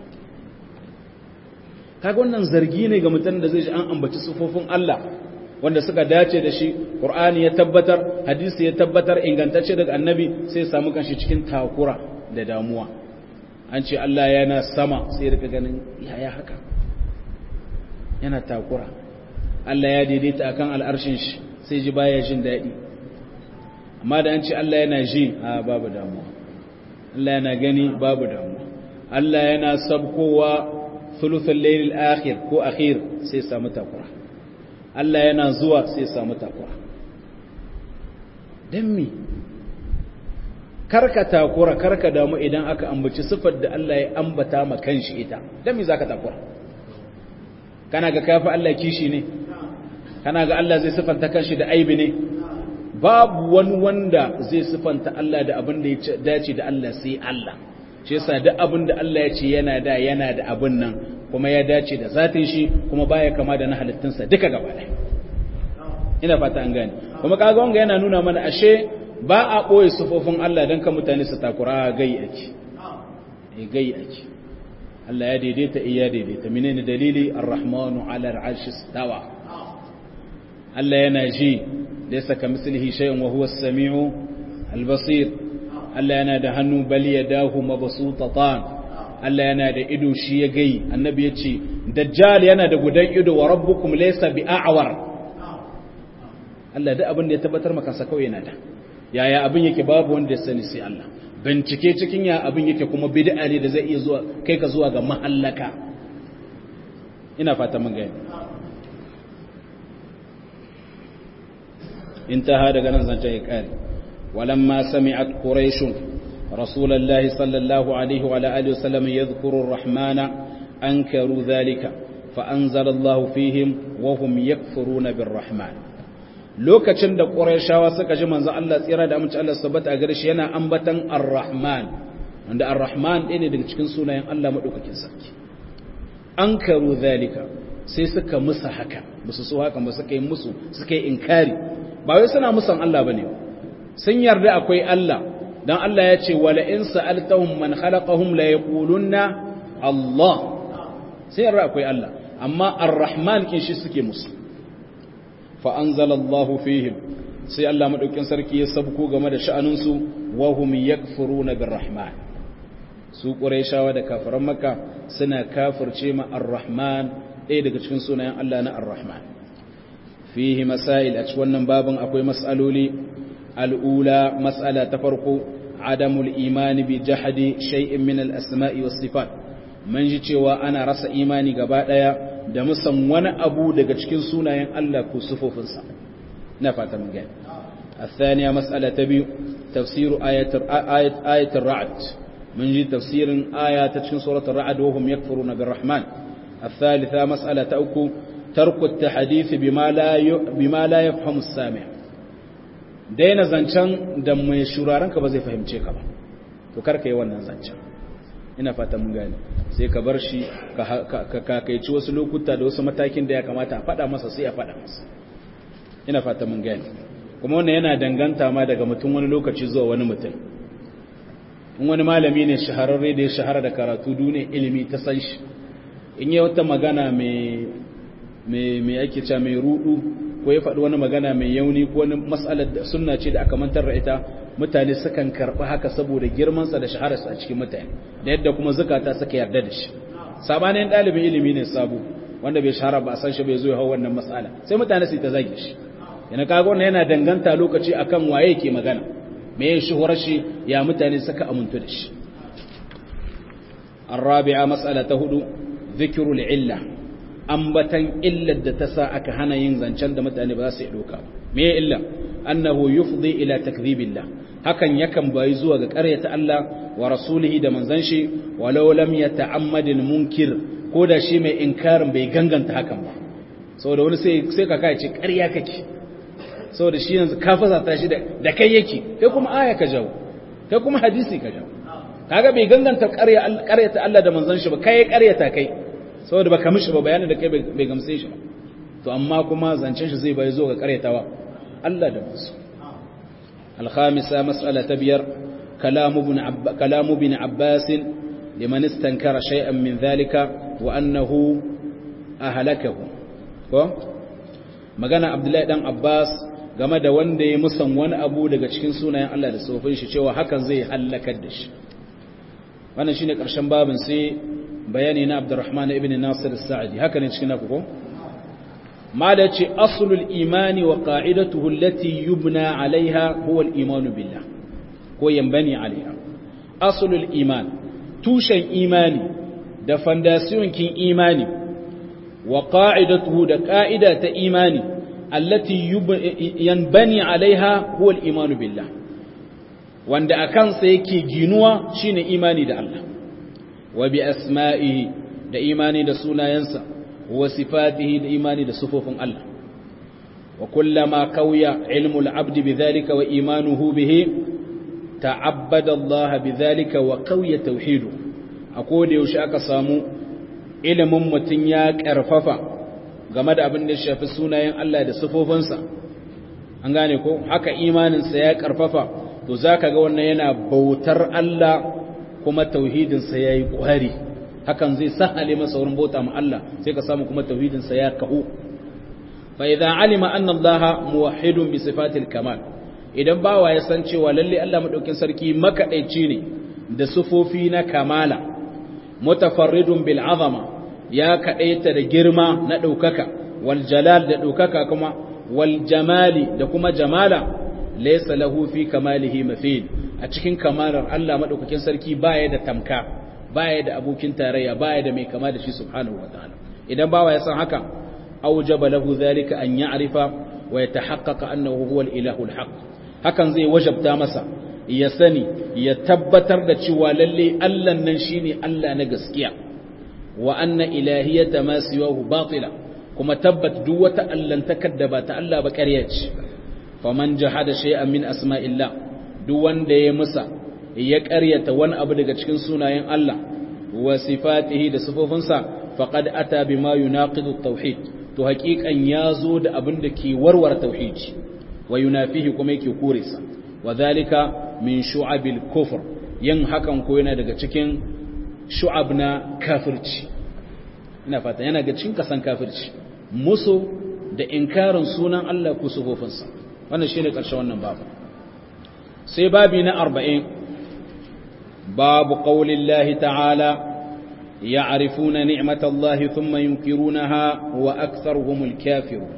kaga wannan zargi ne ga mutum da zai ji an ambaci sufofin Allah wanda suka dace da shi Qur'ani ya tabbatar hadisi ya tabbatar ingantacce daga annabi sai samu kanshi cikin takura da damuwa an ce Allah yana sama sai rika ganin yaya haka yana takura Allah ya daidaita akan al'arshin shi sai ji baya jin daɗi amma da an ce Allah yana ji a babu damuwa Allah yana gani babu damuwa Allah yana sabkowa thuluthul layl akhir ko akhir sai samu takura Allah yana zuwa sai samu takura dan me karka takura karka damu idan aka ambaci sifar da Allah ya ambata ma kanshi ita dan me zaka takura kana ga kafi Allah kishi ne kana ga Allah zai sifanta kanshi da aibi ne babu wani wanda zai sifanta Allah da abin da ya dace da Allah sai Allah shi yasa duk abin da Allah ya ce yana da yana da abin nan kuma ya dace da zatin shi kuma baya kama da na halittunsa duka gaba ɗaya ina fata an gane kuma kaga wanga yana nuna mana ashe ba a ɓoye sufofin Allah don ka mutane su takura gai ake e gai ake Allah ya daidaita iya daidaita menene dalili ar-rahmanu ala al-arshi stawa Allah yana ji laysa kamithlihi shay'un wa huwa as-sami'u al-basir Allah yana da hannu bal yadahu mabsutatan Allah yana da ido shi ya gai annabi ya ce dajjal yana da gudan ido wa rabbukum laysa bi'awar Allah da abin da ya tabbatar maka sa kawai yana da yaya abin yake babu wanda ya sani sai Allah bincike cikin ya abin yake kuma bid'a ne da zai iya zuwa kai ka zuwa ga mahallaka ina fata mun gani intaha daga nan zance ya kare walamma sami'at quraish rasulullahi sallallahu alaihi wa alihi wasallam yadhkuru ar-rahmana ankaru dhalika fa anzala Allahu fihim wa hum yakfuruna bir-rahman lokacin da ƙurayshawa suka ji manzo Allah tsira da amince Allah sabbata a gare shi yana ambatan Ar-Rahman wanda Ar-Rahman ɗaya ne daga cikin sunayen Allah madaukakin sarki an karu zalika sai suka musa haka musu so haka ba suka yi musu suka yi inkari ba wai suna musan Allah bane sun yarda akwai Allah dan Allah ya ce wala in sa'altahum man khalaqahum la yaqulunna Allah sai yarda akwai Allah amma Ar-Rahman kin shi suke musu fa anzalallahu fihim sai Allah madaukin sarki ya sabko game da sha'aninsu wa hum yakfuruna birrahman su quraishawa da kafiran makka suna kafirce ma arrahman ɗaya daga cikin sunayen Allah na arrahman fihi masail a cikin wannan babin akwai mas'aloli al'ula mas'ala ta farko adamul imani bi jahadi shay'in min al-asma'i was sifat man ji cewa ana rasa imani gaba daya da musan wani abu daga cikin sunayen Allah ko sifofinsa na fata mun gani الثانية مسألة تبي تفسير آية آية آية الرعد من جي تفسير آية تشكن سورة الرعد وهم يكفرون بالرحمن الثالثة مسألة أوكو ترك التحديث بما لا ي... بما لا يفهم السامع daina zancen da mai shurarenka ba zai fahimce ka ba to karka yi wannan zancen ina fata mun gane sai ka bar shi ka kakaici wasu lokuta da wasu matakin da ya kamata a faɗa masa sai a faɗa masa ina fata mun gane kuma wannan yana danganta ma daga mutum wani lokaci zuwa wani mutum in wani malami ne shahararre da ya shahara da karatu duniya ilimi ta san shi in yi wata magana mai ake ca mai rudu ko ya faɗi wani magana mai yauni ko wani matsalar da sunna ce da aka mantar da ita mutane sukan karɓi haka saboda girmansa da shahararsa a cikin mutane da yadda kuma zukata suka yarda da shi sabanin ɗalibin ilimi ne sabo wanda bai shahara ba a san shi bai zo ya hau wannan matsala sai mutane su ta zage shi yana kaga wannan yana danganta lokaci akan waye ke magana me ya shuhurar shi ya mutane suka amuntu da shi الرابعة مسألة هدو ذكر العلة أنبتا إلا الدتسا أكهنا ينزن شند متأني باسي إلوكا مي إلا أنه يفضي إلى تكذيب الله hakan yakan bayi zuwa ga ƙaryata Allah wa rasulihi da manzanshi walau lam yata'ammad munkir ko da shi mai inkarin bai ganganta hakan ba saboda wani sai sai ka kai ce ƙarya kake saboda shi yanzu ka fasata shi da kai yake kai kuma aya ka jawo kai kuma hadisi ka jawo kaga bai ganganta ƙaryata Allah da manzon shi ba kai ƙaryata kai saboda baka mishi ba bayanin da kai bai gamse shi ba to amma kuma zancen shi zai bai zo ga ƙaryatawa Allah da manzo الخامسة مسألة تبير كلام ابن, عب... كلام ابن عباس لمن استنكر شيئا من ذلك وأنه أهلكه مغانا عبد الله بن عباس game da wanda ya musan wani abu daga cikin sunayen Allah da tsofin shi cewa hakan zai halakar da shi wannan shine karshen babin sai bayani na Abdurrahman ibn Nasir as-Sa'di haka ne cikin naku ko mala ce aslul imani wa qa'idatuhu allati yubna 'alayha huwa al-iman billah ko yambani 'alayha aslul iman tushen imani da fondation kin imani wa qa'idatuhu da qa'ida ta imani allati yanbani 'alayha huwa al-iman billah wanda akan sa yake ginuwa shine imani da Allah wa bi asma'ihi da imani da sunayensa وصفاته الإيمان لصفوف الله وكلما قوي علم العبد بذلك وإيمانه به تعبد الله بذلك وقوي توحيده أقول يوشاك سامو ilimin mutum ya ƙarfafa game da abin da shafi sunayen Allah da sifofinsa an gane ko haka imaninsa ya ƙarfafa to za ka ga wannan yana bautar Allah kuma tauhidinsa ya yi ƙwari hakan zai sahale masa wurin bauta ma Allah sai ka samu kuma tauhidin sa ya kahu fa idza alima anna Allah muwahhidun bi sifatil kamal idan bawa ya san cewa lalle Allah madaukin sarki makadaici ne da sufofi na kamala mutafarridun bil azama ya kadaita da girma na daukaka wal jalal da daukaka kuma wal jamali da kuma jamala laysa lahu fi kamalihi mafid a cikin kamalar Allah madaukakin sarki baya da tamka baya da abokin tarayya baya da mai kama da shi subhanahu wataala idan bawa ya san haka aujaba lahu zalika an ya'rifa wa yatahaqqaqa annahu huwa al-ilahu al-haq hakan zai wajabta masa ya sani ya tabbatar da cewa lalle Allah nan shine Allah na gaskiya wa anna ilahiyata ma siwahu batila kuma tabbat duk wata allantakar da ba ta Allah ba ƙarya ce faman jahada shay'an min asma'illah duk wanda ya musa ya ƙaryata wani abu daga cikin sunayen Allah wa sifatihi da sifofinsa faqad ata bima yunaqidu at-tauhid to haƙiƙan yazo da abin da ke warware tauhidi wa yunafihi kuma yake kore sa wa zalika min shu'abil kufr yin hakan ko yana daga cikin shu'ab na kafirci ina fata yana daga cikin kasan kafirci musu da inkarin sunan Allah ko sifofinsa wannan shine karshen wannan babu sai babi na 40 babu qaulillahi ta'ala ya'rifuna ni'matallahi thumma yunkirunaha wa aktharuhumul kafirun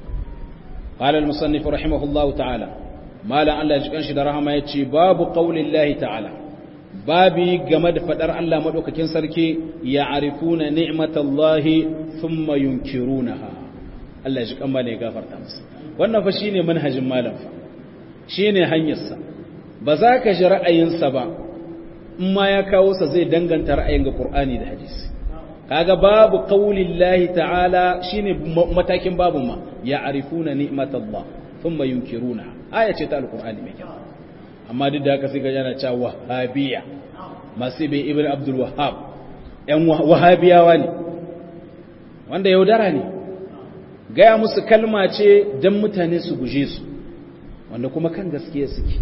قال المصنف رحمه الله تعالى ما لا الله يجكن شي da rahama yace babu qaulillahi ta'ala babi game da fadar Allah madaukakin sarki ya'rifuna ni'matallahi thumma yunkirunaha Allah ya jikan bane gafarta masa wannan fa shine manhajin malam fa shine hanyar sa ba za ka ji ra'ayin sa ba in ma ya kawo sa zai danganta ra'ayin ga Qur'ani da hadisi kaga babu qaulillahi ta'ala shine matakin babu ma ya'rifuna ni'matallah thumma yunkiruna aya ce ta alqur'ani mai kyau amma duk da haka sai ga yana cewa wahabiyya masu bai ibn abdul wahhab yan wahabiyawa ne wanda yaudara ne gaya musu kalma ce dan mutane su guje su wanda kuma kan gaskiya suke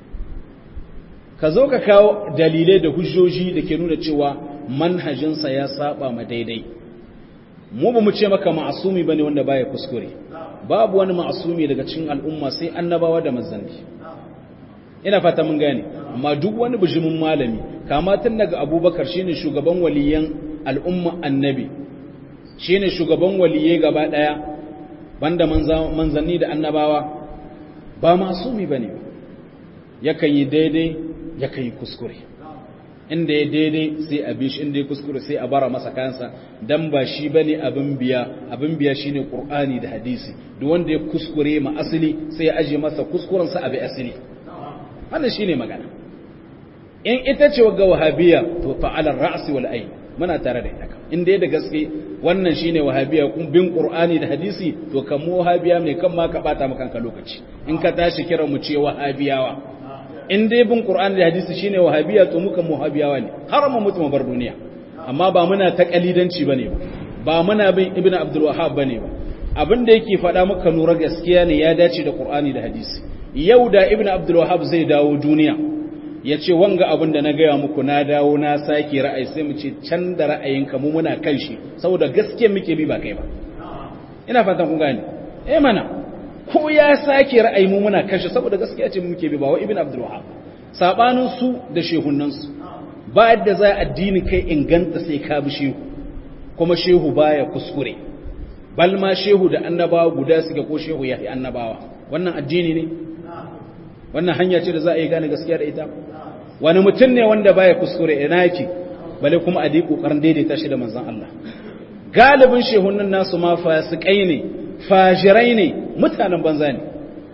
ka zo ka kawo dalilai da hujjoji da ke nuna cewa manhajinsa ya saba ma daidai mu ba mu ce maka ma'asumi bane wanda baya kuskure babu wani ma'asumi daga cikin al'umma sai annabawa da manzanni ina fata mun gane amma duk wani bijimin malami kama tun daga abubakar shine shugaban waliyan al'umma annabi shine shugaban waliyai gaba daya banda manzanni da annabawa ba ma'asumi bane yakan yi daidai yakan yi kuskure inda ya daidai sai a bishi inda ya kuskure sai a bara masa kansa dan ba shi bane abin biya abin biya shine qur'ani da hadisi duk wanda ya kuskure ma asali sai ya aje masa kuskuren sa abi asali wannan shine magana in ita ce ga wahabiya to fa ala ra's wal ayn muna tare da ita in dai da gaske wannan shine wahabiya kun bin qur'ani da hadisi to kan mu wahabiya ne kan ma ka bata maka kanka lokaci in ka tashi kira mu ce wahabiyawa in dai bin Qur'ani da hadisi shine wahabiya to muka muhabiyawa ne har mu mutu mu bar duniya amma ba muna ta kalidanci bane ba ba muna bin Ibn Abdul Wahhab bane ba abin da yake faɗa maka nura gaskiya ne ya dace da Qur'ani da hadisi yau da Ibn Abdul Wahhab zai dawo duniya ya ce wanga abin da na gaya muku na dawo na sake ra'ayi sai mu ce can da ra'ayinka mu muna kan shi saboda gaskiya muke bi ba kai ba ina fatan kun gane eh mana ko ya sake ra'ayi mu muna kashe saboda gaskiya ce muke bi ba wa ibn abdul wahab sabanin su da shehunan su ba yadda za addini kai inganta sai ka bi shehu kuma shehu baya kuskure bal ma shehu da annabawa guda suke ko shehu yahi annabawa wannan addini ne wannan hanya ce da za a yi gane gaskiya da ita wani mutum ne wanda baya kuskure ina yake bale kuma a dai kokarin daidaita shi da manzon Allah galibin shehunan nasu ma fasikai ne fajirai ne mutanen banza ne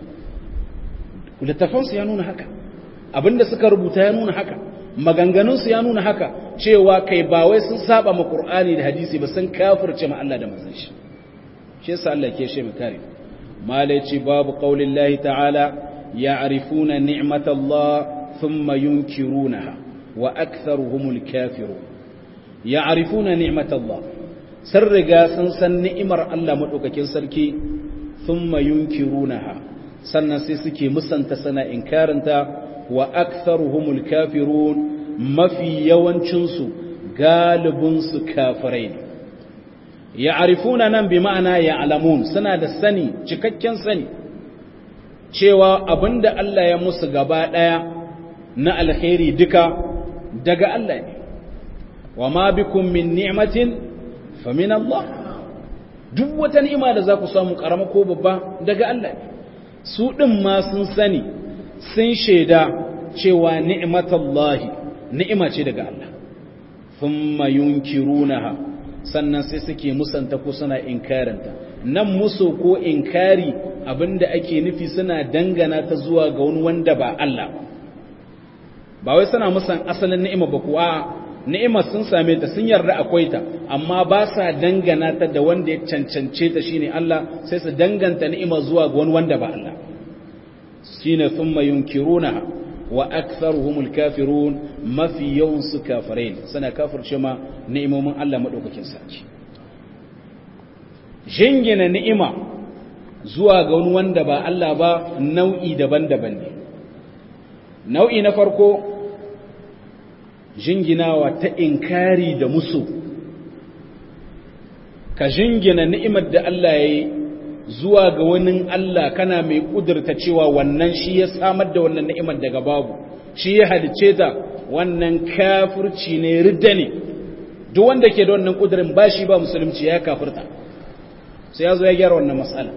littafansu ya nuna haka abinda suka rubuta ya nuna haka maganganunsu ya nuna haka cewa kai ba wai sun saba ma Qur'ani da hadisi ba sun kafirce ma Allah da manzon shi shi yasa Allah ke shi kare malaici babu qaulillahi ta'ala ya'rifuna ni'matallah thumma yunkirunaha wa aktharuhumul kafirun ya'rifuna ni'matallah sun riga sun san ni'imar Allah maɗaukakin sarki sun yunkirunaha sannan sai suke musanta sana inkarinta wa aktharuhumul kafirun mafi yawancinsu galibinsu kafirai ne ya'rifuna nan bi ma'ana ya'lamun suna da sani cikakken sani cewa abinda Allah ya musu gaba ɗaya na alkhairi duka daga Allah ne wa ma bikum min ni'matin famin Allah duk wata ni'ima da za ku samu karama ko babba daga Allah ne su ɗin ma sun sani sun shaida cewa ni'matallahi ni'ima ce daga Allah thumma yunkirunaha sannan sai suke musanta ko suna inkaranta nan musu ko inkari abinda ake nufi suna dangana ta zuwa ga wani wanda ba Allah ba ba wai suna musan asalin ni'ima ba kuwa ni'imar sun same ta sun yarda akwai ta amma ba sa dangana ta da wanda ya cancance ta shine Allah sai su danganta ni'ima zuwa ga wani wanda ba Allah shine thumma yunkiruna wa aktharuhumul kafirun mafi yawan su kafirai suna kafirce ma ni'imomin Allah madaukakin sarki jingina ni'ima zuwa ga wani wanda ba Allah ba nau'i daban-daban ne nau'i na farko jinginawa ta inkari da musu ka jingina ni'imar da Allah ya yi zuwa ga wani Allah kana mai kudurta cewa wannan shi ya samar da wannan ni'imar daga babu shi ya halice ta wannan kafirci ne ridda ne duk wanda ke da wannan kudurin ba shi ba musulunci ya kafirta sai ya zo ya gyara wannan matsala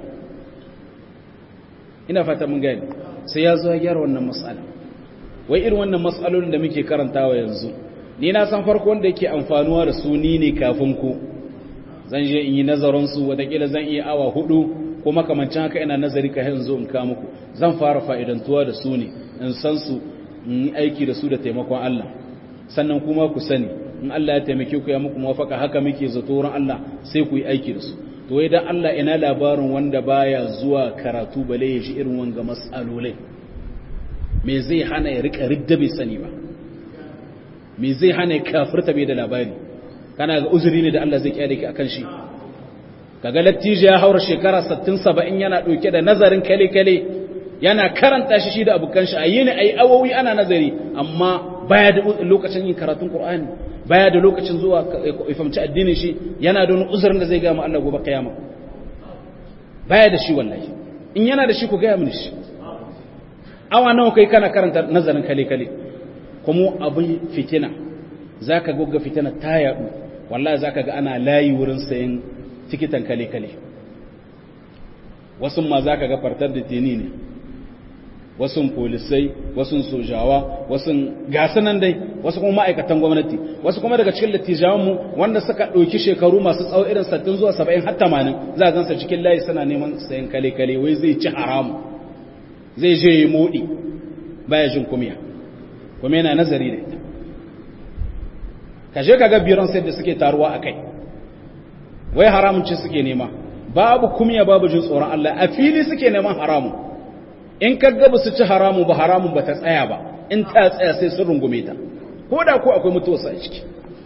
ina fata mun gani sai ya zo ya gyara wannan matsala wai irin wannan matsalolin da muke karantawa yanzu ni na san farko wanda yake amfanuwa da su ni ne kafin ku zan je in yi nazarin su watakila zan iya awa hudu ko makamancin haka ina nazari ka yanzu in ka muku zan fara fa'idantuwa da su ne in san su in yi aiki da su da taimakon Allah sannan kuma ku sani in Allah ya taimake ku ya muku mafaka haka muke zato wurin Allah sai ku yi aiki da su to wai dan Allah ina labarin wanda baya zuwa karatu bale ya shi irin wanga mas'alolai me zai hana ya rika ridda bai sani ba me zai hana ya kafirta bai da labari kana ga uzuri ne da Allah zai kyale ki akan shi kaga lattijo ya haura shekara 60 70 yana dauke da nazarin kale kale yana karanta shi shi da abukan shi ayi ne ayi awowi ana nazari amma baya da lokacin yin karatun Qur'ani baya da lokacin zuwa ifamci addinin shi yana da wani uzurin da zai ga mu Allah gobe kiyama baya da shi wallahi in yana da shi ku ga mu shi awa nawa kai kana karanta nazarin kale kale kuma abin fitina zaka gogga fitina ta yadu wallahi zaka ga ana layi wurin sayin tikitan kale kale wasu ma zaka ga fartar da tini ne wasu polisai wasu sojawa wasu nan dai wasu kuma ma'aikatan gwamnati wasu kuma daga cikin lattijawanmu wanda suka ɗauki shekaru masu tsawo irin sattin zuwa saba'in har tamanin za a gansa cikin layi suna neman sayan kale-kale wai zai ci haramu zai je yi moɗi baya jin kumiya kuma yana nazari da ita kashe kaga biran sai da suke taruwa a kai wai haramun ce suke nema babu kumiya babu jin tsoron Allah a fili suke neman haramun in ka gaba su ci haramun ba haramun ba ta tsaya ba in ta tsaya sai sun rungume ta ko da ko akwai mutuwarsa a ciki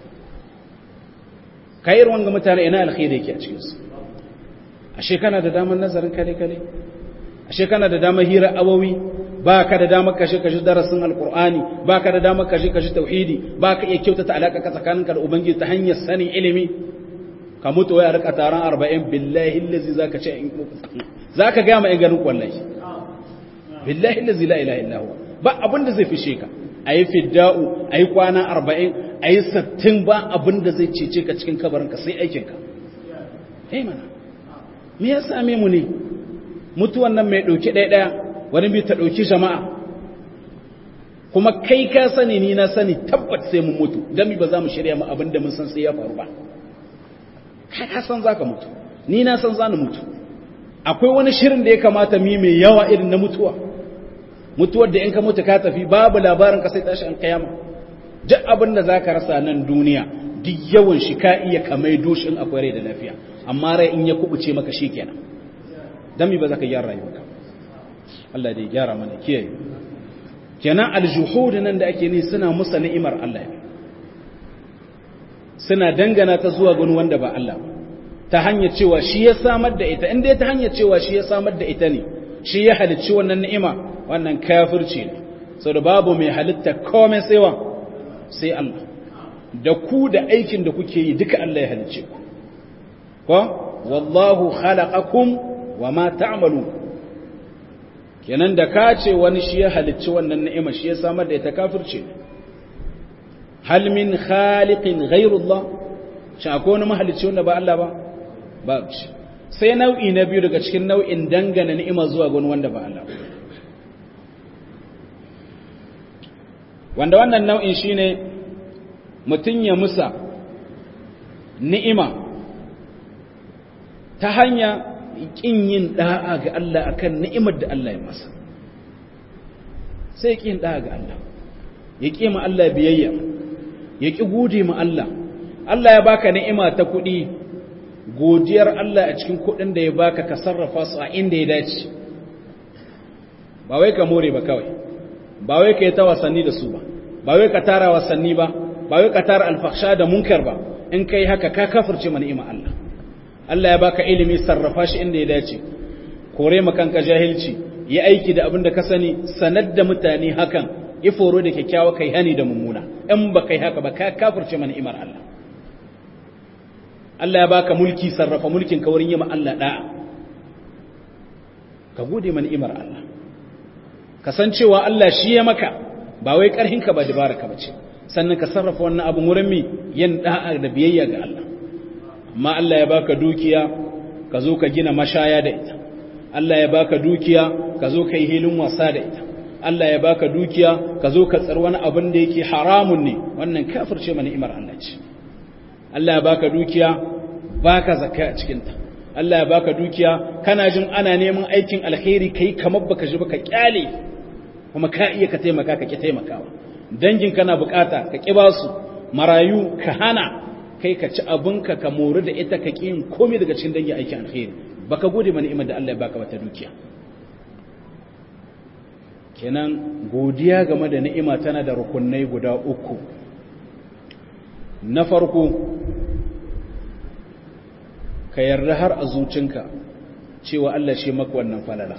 kayar wanga mutane ina alkhairi yake a cikinsu ashe kana da damar nazarin kale-kale ashe kana da damar hira awawi ba ka da damar kashe-kashe darasin alkur'ani ba ka da damar kashe-kashe tauhidi ba ka iya kyautata alaƙa ka tsakaninka da ubangiji ta hanyar sanin ilimi ka mutu wai a rika taron arba'in billahi lazi za ka ce za ka gaya ma in ganin kwallahi billahi lazi la ilaha illa huwa ba abin da zai fishe ka ayi fidda'u ayi kwana 40 ayi 60 ba abin da zai cece ka cikin kabarin ka sai aikin ka eh mana me ya same mu ne mutuwan nan mai dauki ɗaya ɗaya wani bi ta dauki jama'a kuma kai ka sani ni na sani tabbat sai mun mutu dan ba za mu shirya mu abin da mun san sai ya faru ba kai ka san zaka mutu ni na san zani mutu akwai wani shirin da ya kamata mi mai yawa irin na mutuwa mutuwar da in ka mutu ka tafi babu labarin ka sai tashi an kayama duk abin da zaka rasa nan duniya duk yawan shi ka iya kamai doshin akwai rai da lafiya amma rai in ya kubuce maka shikenan dan mi ba za ka gyara rayuwarka Allah dai gyara mana kiyaye kenan aljuhud nan da ake ni suna musa ni'imar Allah ne suna dangana ta zuwa gani wanda ba Allah ba ta hanyar cewa shi ya samar da ita inda ta hanyar cewa shi ya samar da ita ne shi ya halicci wannan ni'ima wannan kafirci ne sau da babu mai halitta komai tsewa sai Allah da ku da aikin da kuke yi duka Allah ya halicce ku ko wallahu khalaqakum wa ma ta'malu kenan da ka ce wani shi ya halicci wannan ni'ima shi ya samar da ita kafirci ne hal min khaliqin ghayrullah shi akwai wani mahalicci wanda ba Allah ba babu shi sai nau'i na biyu daga cikin nau'in dangana ni'ima zuwa ga wanda ba Allah wanda wannan nau'in shine mutum ya musa ni'ima ta hanya kin yin da'a ga Allah akan ni'imar da Allah ya masa sai kin da'a ga Allah ya ƙi ma Allah biyayya ya ƙi gode ma Allah Allah ya baka ni'ima ta kuɗi godiyar Allah a cikin kuɗin da ya baka ka sarrafa su a inda ya dace ba wai ka more ba kawai ba wai ka yi ta wasanni da su ba ba wai ka tara wasanni ba ba wai ka tara alfahsha da munkar ba in kai haka ka kafirce ma ni'ima Allah Allah ya baka ilimi sarrafa shi inda ya dace kore ma kanka jahilci yi aiki da abin da ka sani sanar da mutane hakan yi foro da kyakkyawa kai hani da mummuna in ba kai haka ba ka kafirce ma ni'imar Allah Allah ya baka mulki sarrafa mulkin ka wurin yi ma Allah da'a ka gode ma ni'imar Allah kasancewa Allah shi ya maka ba wai karhinka ba dabaraka bace sannan ka sarrafa wannan abin wurin mi yin da'a da biyayya ga Allah amma Allah ya baka dukiya ka zo ka gina mashaya da ita Allah ya baka dukiya ka zo ka yi hilin wasa da ita Allah ya baka dukiya ka zo ka tsar wani abin da yake haramun ne wannan kafirce ma ni'imar Allah ce Allah ya baka dukiya baka zakka a cikin ta Allah ya baka dukiya kana jin ana neman aikin alkhairi kai kamar baka ji baka kyale kuma ka iya ka taimaka ka ki taimakawa dangin kana bukata ka ki basu marayu ka hana kai ka ci abinka ka mori da ita ka ki yin komai daga cikin dangin aikin alkhairi baka gode ma ni'imar da Allah ya baka wata dukiya kenan godiya game da ni'ima tana da rukunai guda uku na farko ka yarda har a zucinka cewa Allah shi maka wannan falala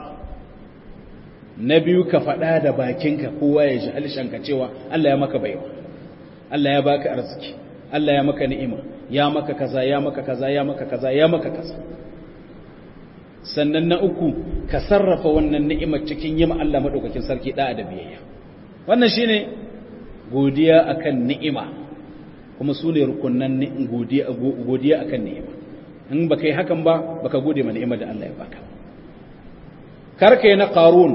na biyu ka faɗa da bakinka kowa ya ji alishanka cewa Allah ya maka baiwa Allah ya baka arziki Allah ya maka ni'ima ya maka kaza ya maka kaza ya maka kaza ya maka kaza sannan na uku ka sarrafa wannan ni'imar cikin yima Allah madaukakin sarki da da biyayya wannan shine godiya akan ni'ima kuma su ne rukunnan godiya godiya akan ni'ima in baka yi hakan ba baka gode ma ni'imar da Allah ya baka karka yi na qarun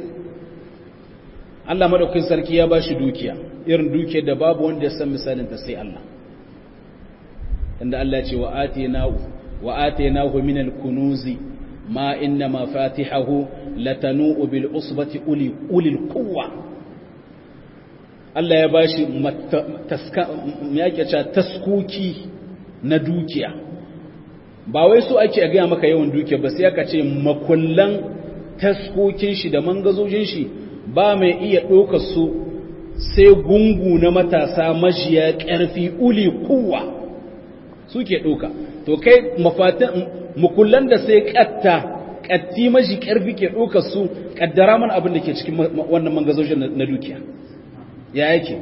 Allah madaukakin sarki ya bashi dukiya irin dukiyar da babu wanda ya san misalin ta sai Allah inda Allah ya ce wa atinahu wa atinahu min al-kunuzi ma inna mafatihahu latanu bil usbati uli ulil quwwa Allah ya bashi taska yake cewa taskuki na dukiya ba wai so ake ga maka yawan dukiya ba sai aka ce makullan taskokin shi da mangazojin shi ba mai iya ɗaukar su sai gungu na matasa majiya ƙarfi uli kuwa suke ɗauka to kai mafatin mukullan da sai ƙatta ƙatti maji ƙarfi ke ɗaukar su ƙaddara mana abin da ke cikin wannan mangazojin na dukiya ya yake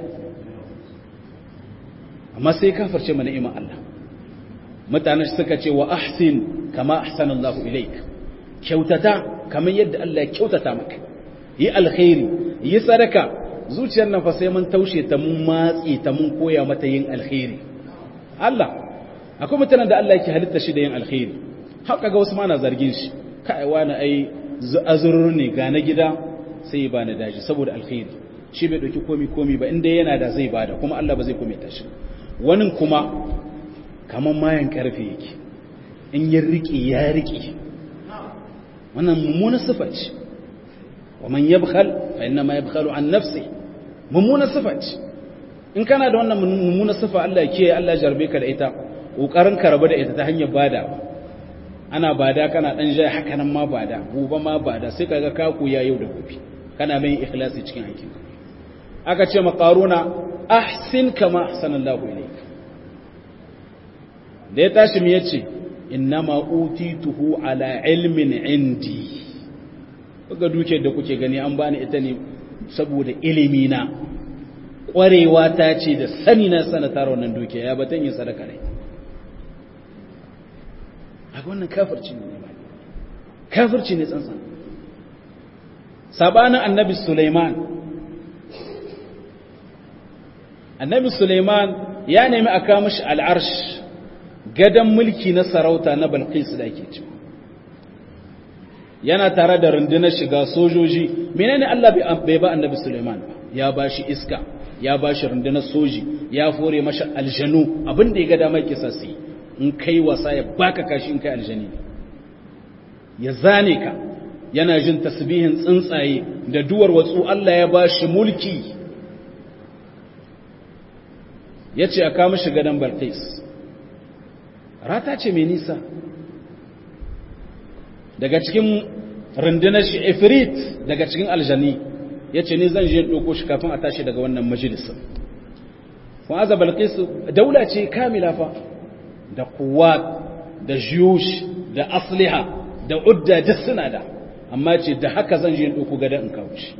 amma sai kafarce mana iman Allah mutane suka ce wa ahsin kama ahsanallahu ilaik kyautata kamar yadda Allah ya kyautata maka yi alkhairi yi sadaka zuciyar nan fa sai mun taushe ta mun matsi ta mun koya mata yin alkhairi Allah akwai mutanen da Allah yake halitta shi da yin alkhairi haka ga wasu ma na zargin shi kai wani ai azurur ne ga na gida sai ba na daji saboda alkhairi shi bai dauki komi komi ba inda yana da zai bada kuma Allah ba zai kome ta shi wani kuma kaman mayan karfe yake in ya riƙe ya riƙe wannan mummunan sifa ce wa man yabkhal fa inna ma yabkhalu an nafsi mummunan sifa ce in kana da wannan mummunan sifa Allah ya kiyaye Allah ya jarbe ka da ita kokarin ka rabu da ita ta hanyar bada ana bada kana dan jaya haka nan ma bada gobe ma bada sai kaga ka kuya yau da gobe kana mai ikhlasi cikin aikin aka ce maqaruna ahsin kama ahsanallahu ilayk da ya tashi mu yace innama utituhu ala ilmin indi kaga duke da kuke gani an bani ita ne saboda ilimi na kwarewa ta ce da sani na sanatar wannan duke ya batan yin sadaka ne a wannan kafirci ne kafirci ne tsantsan sabanin annabi Sulaiman annabi Sulaiman ya nemi a kawo mashi al'arsh gadon mulki na sarauta na Balqis da ake ci yana tare da rundunar shiga sojoji menene Allah bai ba annabi Sulaiman ba ya ba shi iska ya ba shi rundunar soji ya fore mashi aljanu abin da ya ga damar kisa su in kai wasa ya baka kashi in kai aljani ya zane ka yana jin tasbihin tsuntsaye da duwar watsu Allah ya ba shi mulki ya ce a kama shi gadon Balqis rata ce mai nisa daga cikin rundunar shi ifrit daga cikin aljani ya ce ni zan je ɗoko shi kafin a tashi daga wannan majalisar fa'aza Balqis daula ce kamila fa da kuwa da jiyush da asliha da udda duk suna da amma ce da haka zan je ɗauko gada in kawo shi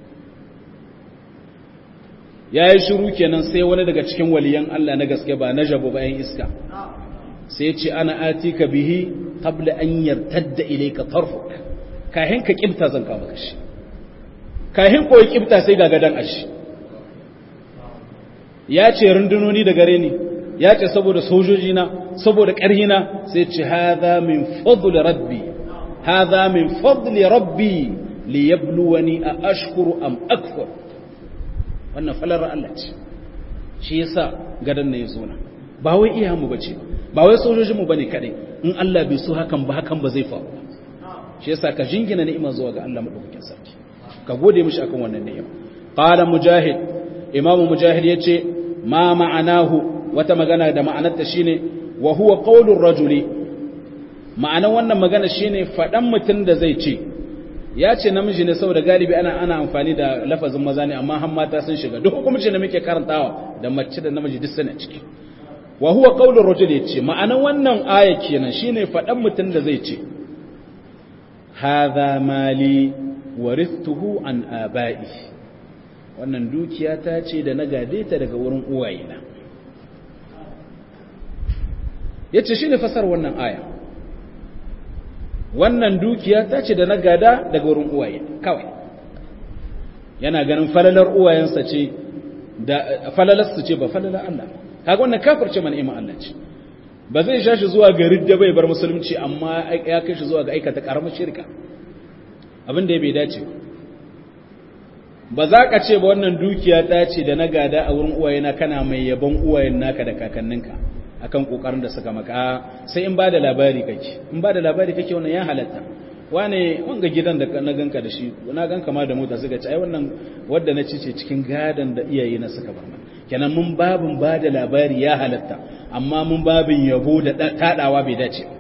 ya yi shiru kenan sai wani daga cikin waliyan Allah na gaske ba na jabo bayan iska sai ce ana atika bihi qabla an yartadda ilayka tarfuk kahin ka kibta zan kawo maka shi kahin koyi kibta sai ga gadan ashi ya ce rundunoni da gare ni ya ce saboda sojoji na saboda ƙarhi na sai ce hadha min fadl rabbi hadha min fadl rabbi li yabluwani a ashkuru am akfur wannan falar Allah ce shi yasa gadan ne yazo na ba wai iya mu bace ba wai sojojin mu bane kadai in Allah bai so hakan ba hakan ba zai faru shi yasa ka jingina ni'ima zuwa ga Allah madaukakin sarki ka gode mishi akan wannan ni'ima qala mujahid imamu mujahid yace ma ma'anahu wata magana da ma'anarta shine wa huwa qaulur rajuli ma'anar wannan magana shine fadan mutun da zai ce ya ce namiji ne saboda galibi ana ana amfani da lafazin maza ne amma har mata sun shiga duk hukumci da muke karantawa da mace da namiji duk suna ciki wa huwa qaulur rajuli yace ma'anar wannan aya kenan shine fadan mutun da zai ce hadha mali warithuhu an aba'i wannan dukiya ta ce da na gade ta daga wurin uwayena ya ce shi ne fasar wannan aya wannan dukiya ta ce da na gada daga wurin uwaye kawai yana ganin falalar uwayensa ce da falalarsu ce ba falalar Allah kaga wannan kafirce mana iman Allah ce ba zai sha shi zuwa ga ridda bai bar musulunci amma ya kai shi zuwa ga aikata karamar shirka abin da ya bai dace ba za ka ce ba wannan dukiya ta ce da na gada a wurin uwayena kana mai yabon uwayen naka da kakanninka akan kokarin da suka maka sai in ba da labari kake in ba da labari kake wannan ya halatta wane wanga gidan da na ganka da shi na ganka ma da mota suka ce ai wannan wadda na cice cikin gadan da iyaye na suka bar mana kenan mun babin ba da labari ya halatta amma mun babin yabo da tadawa bai dace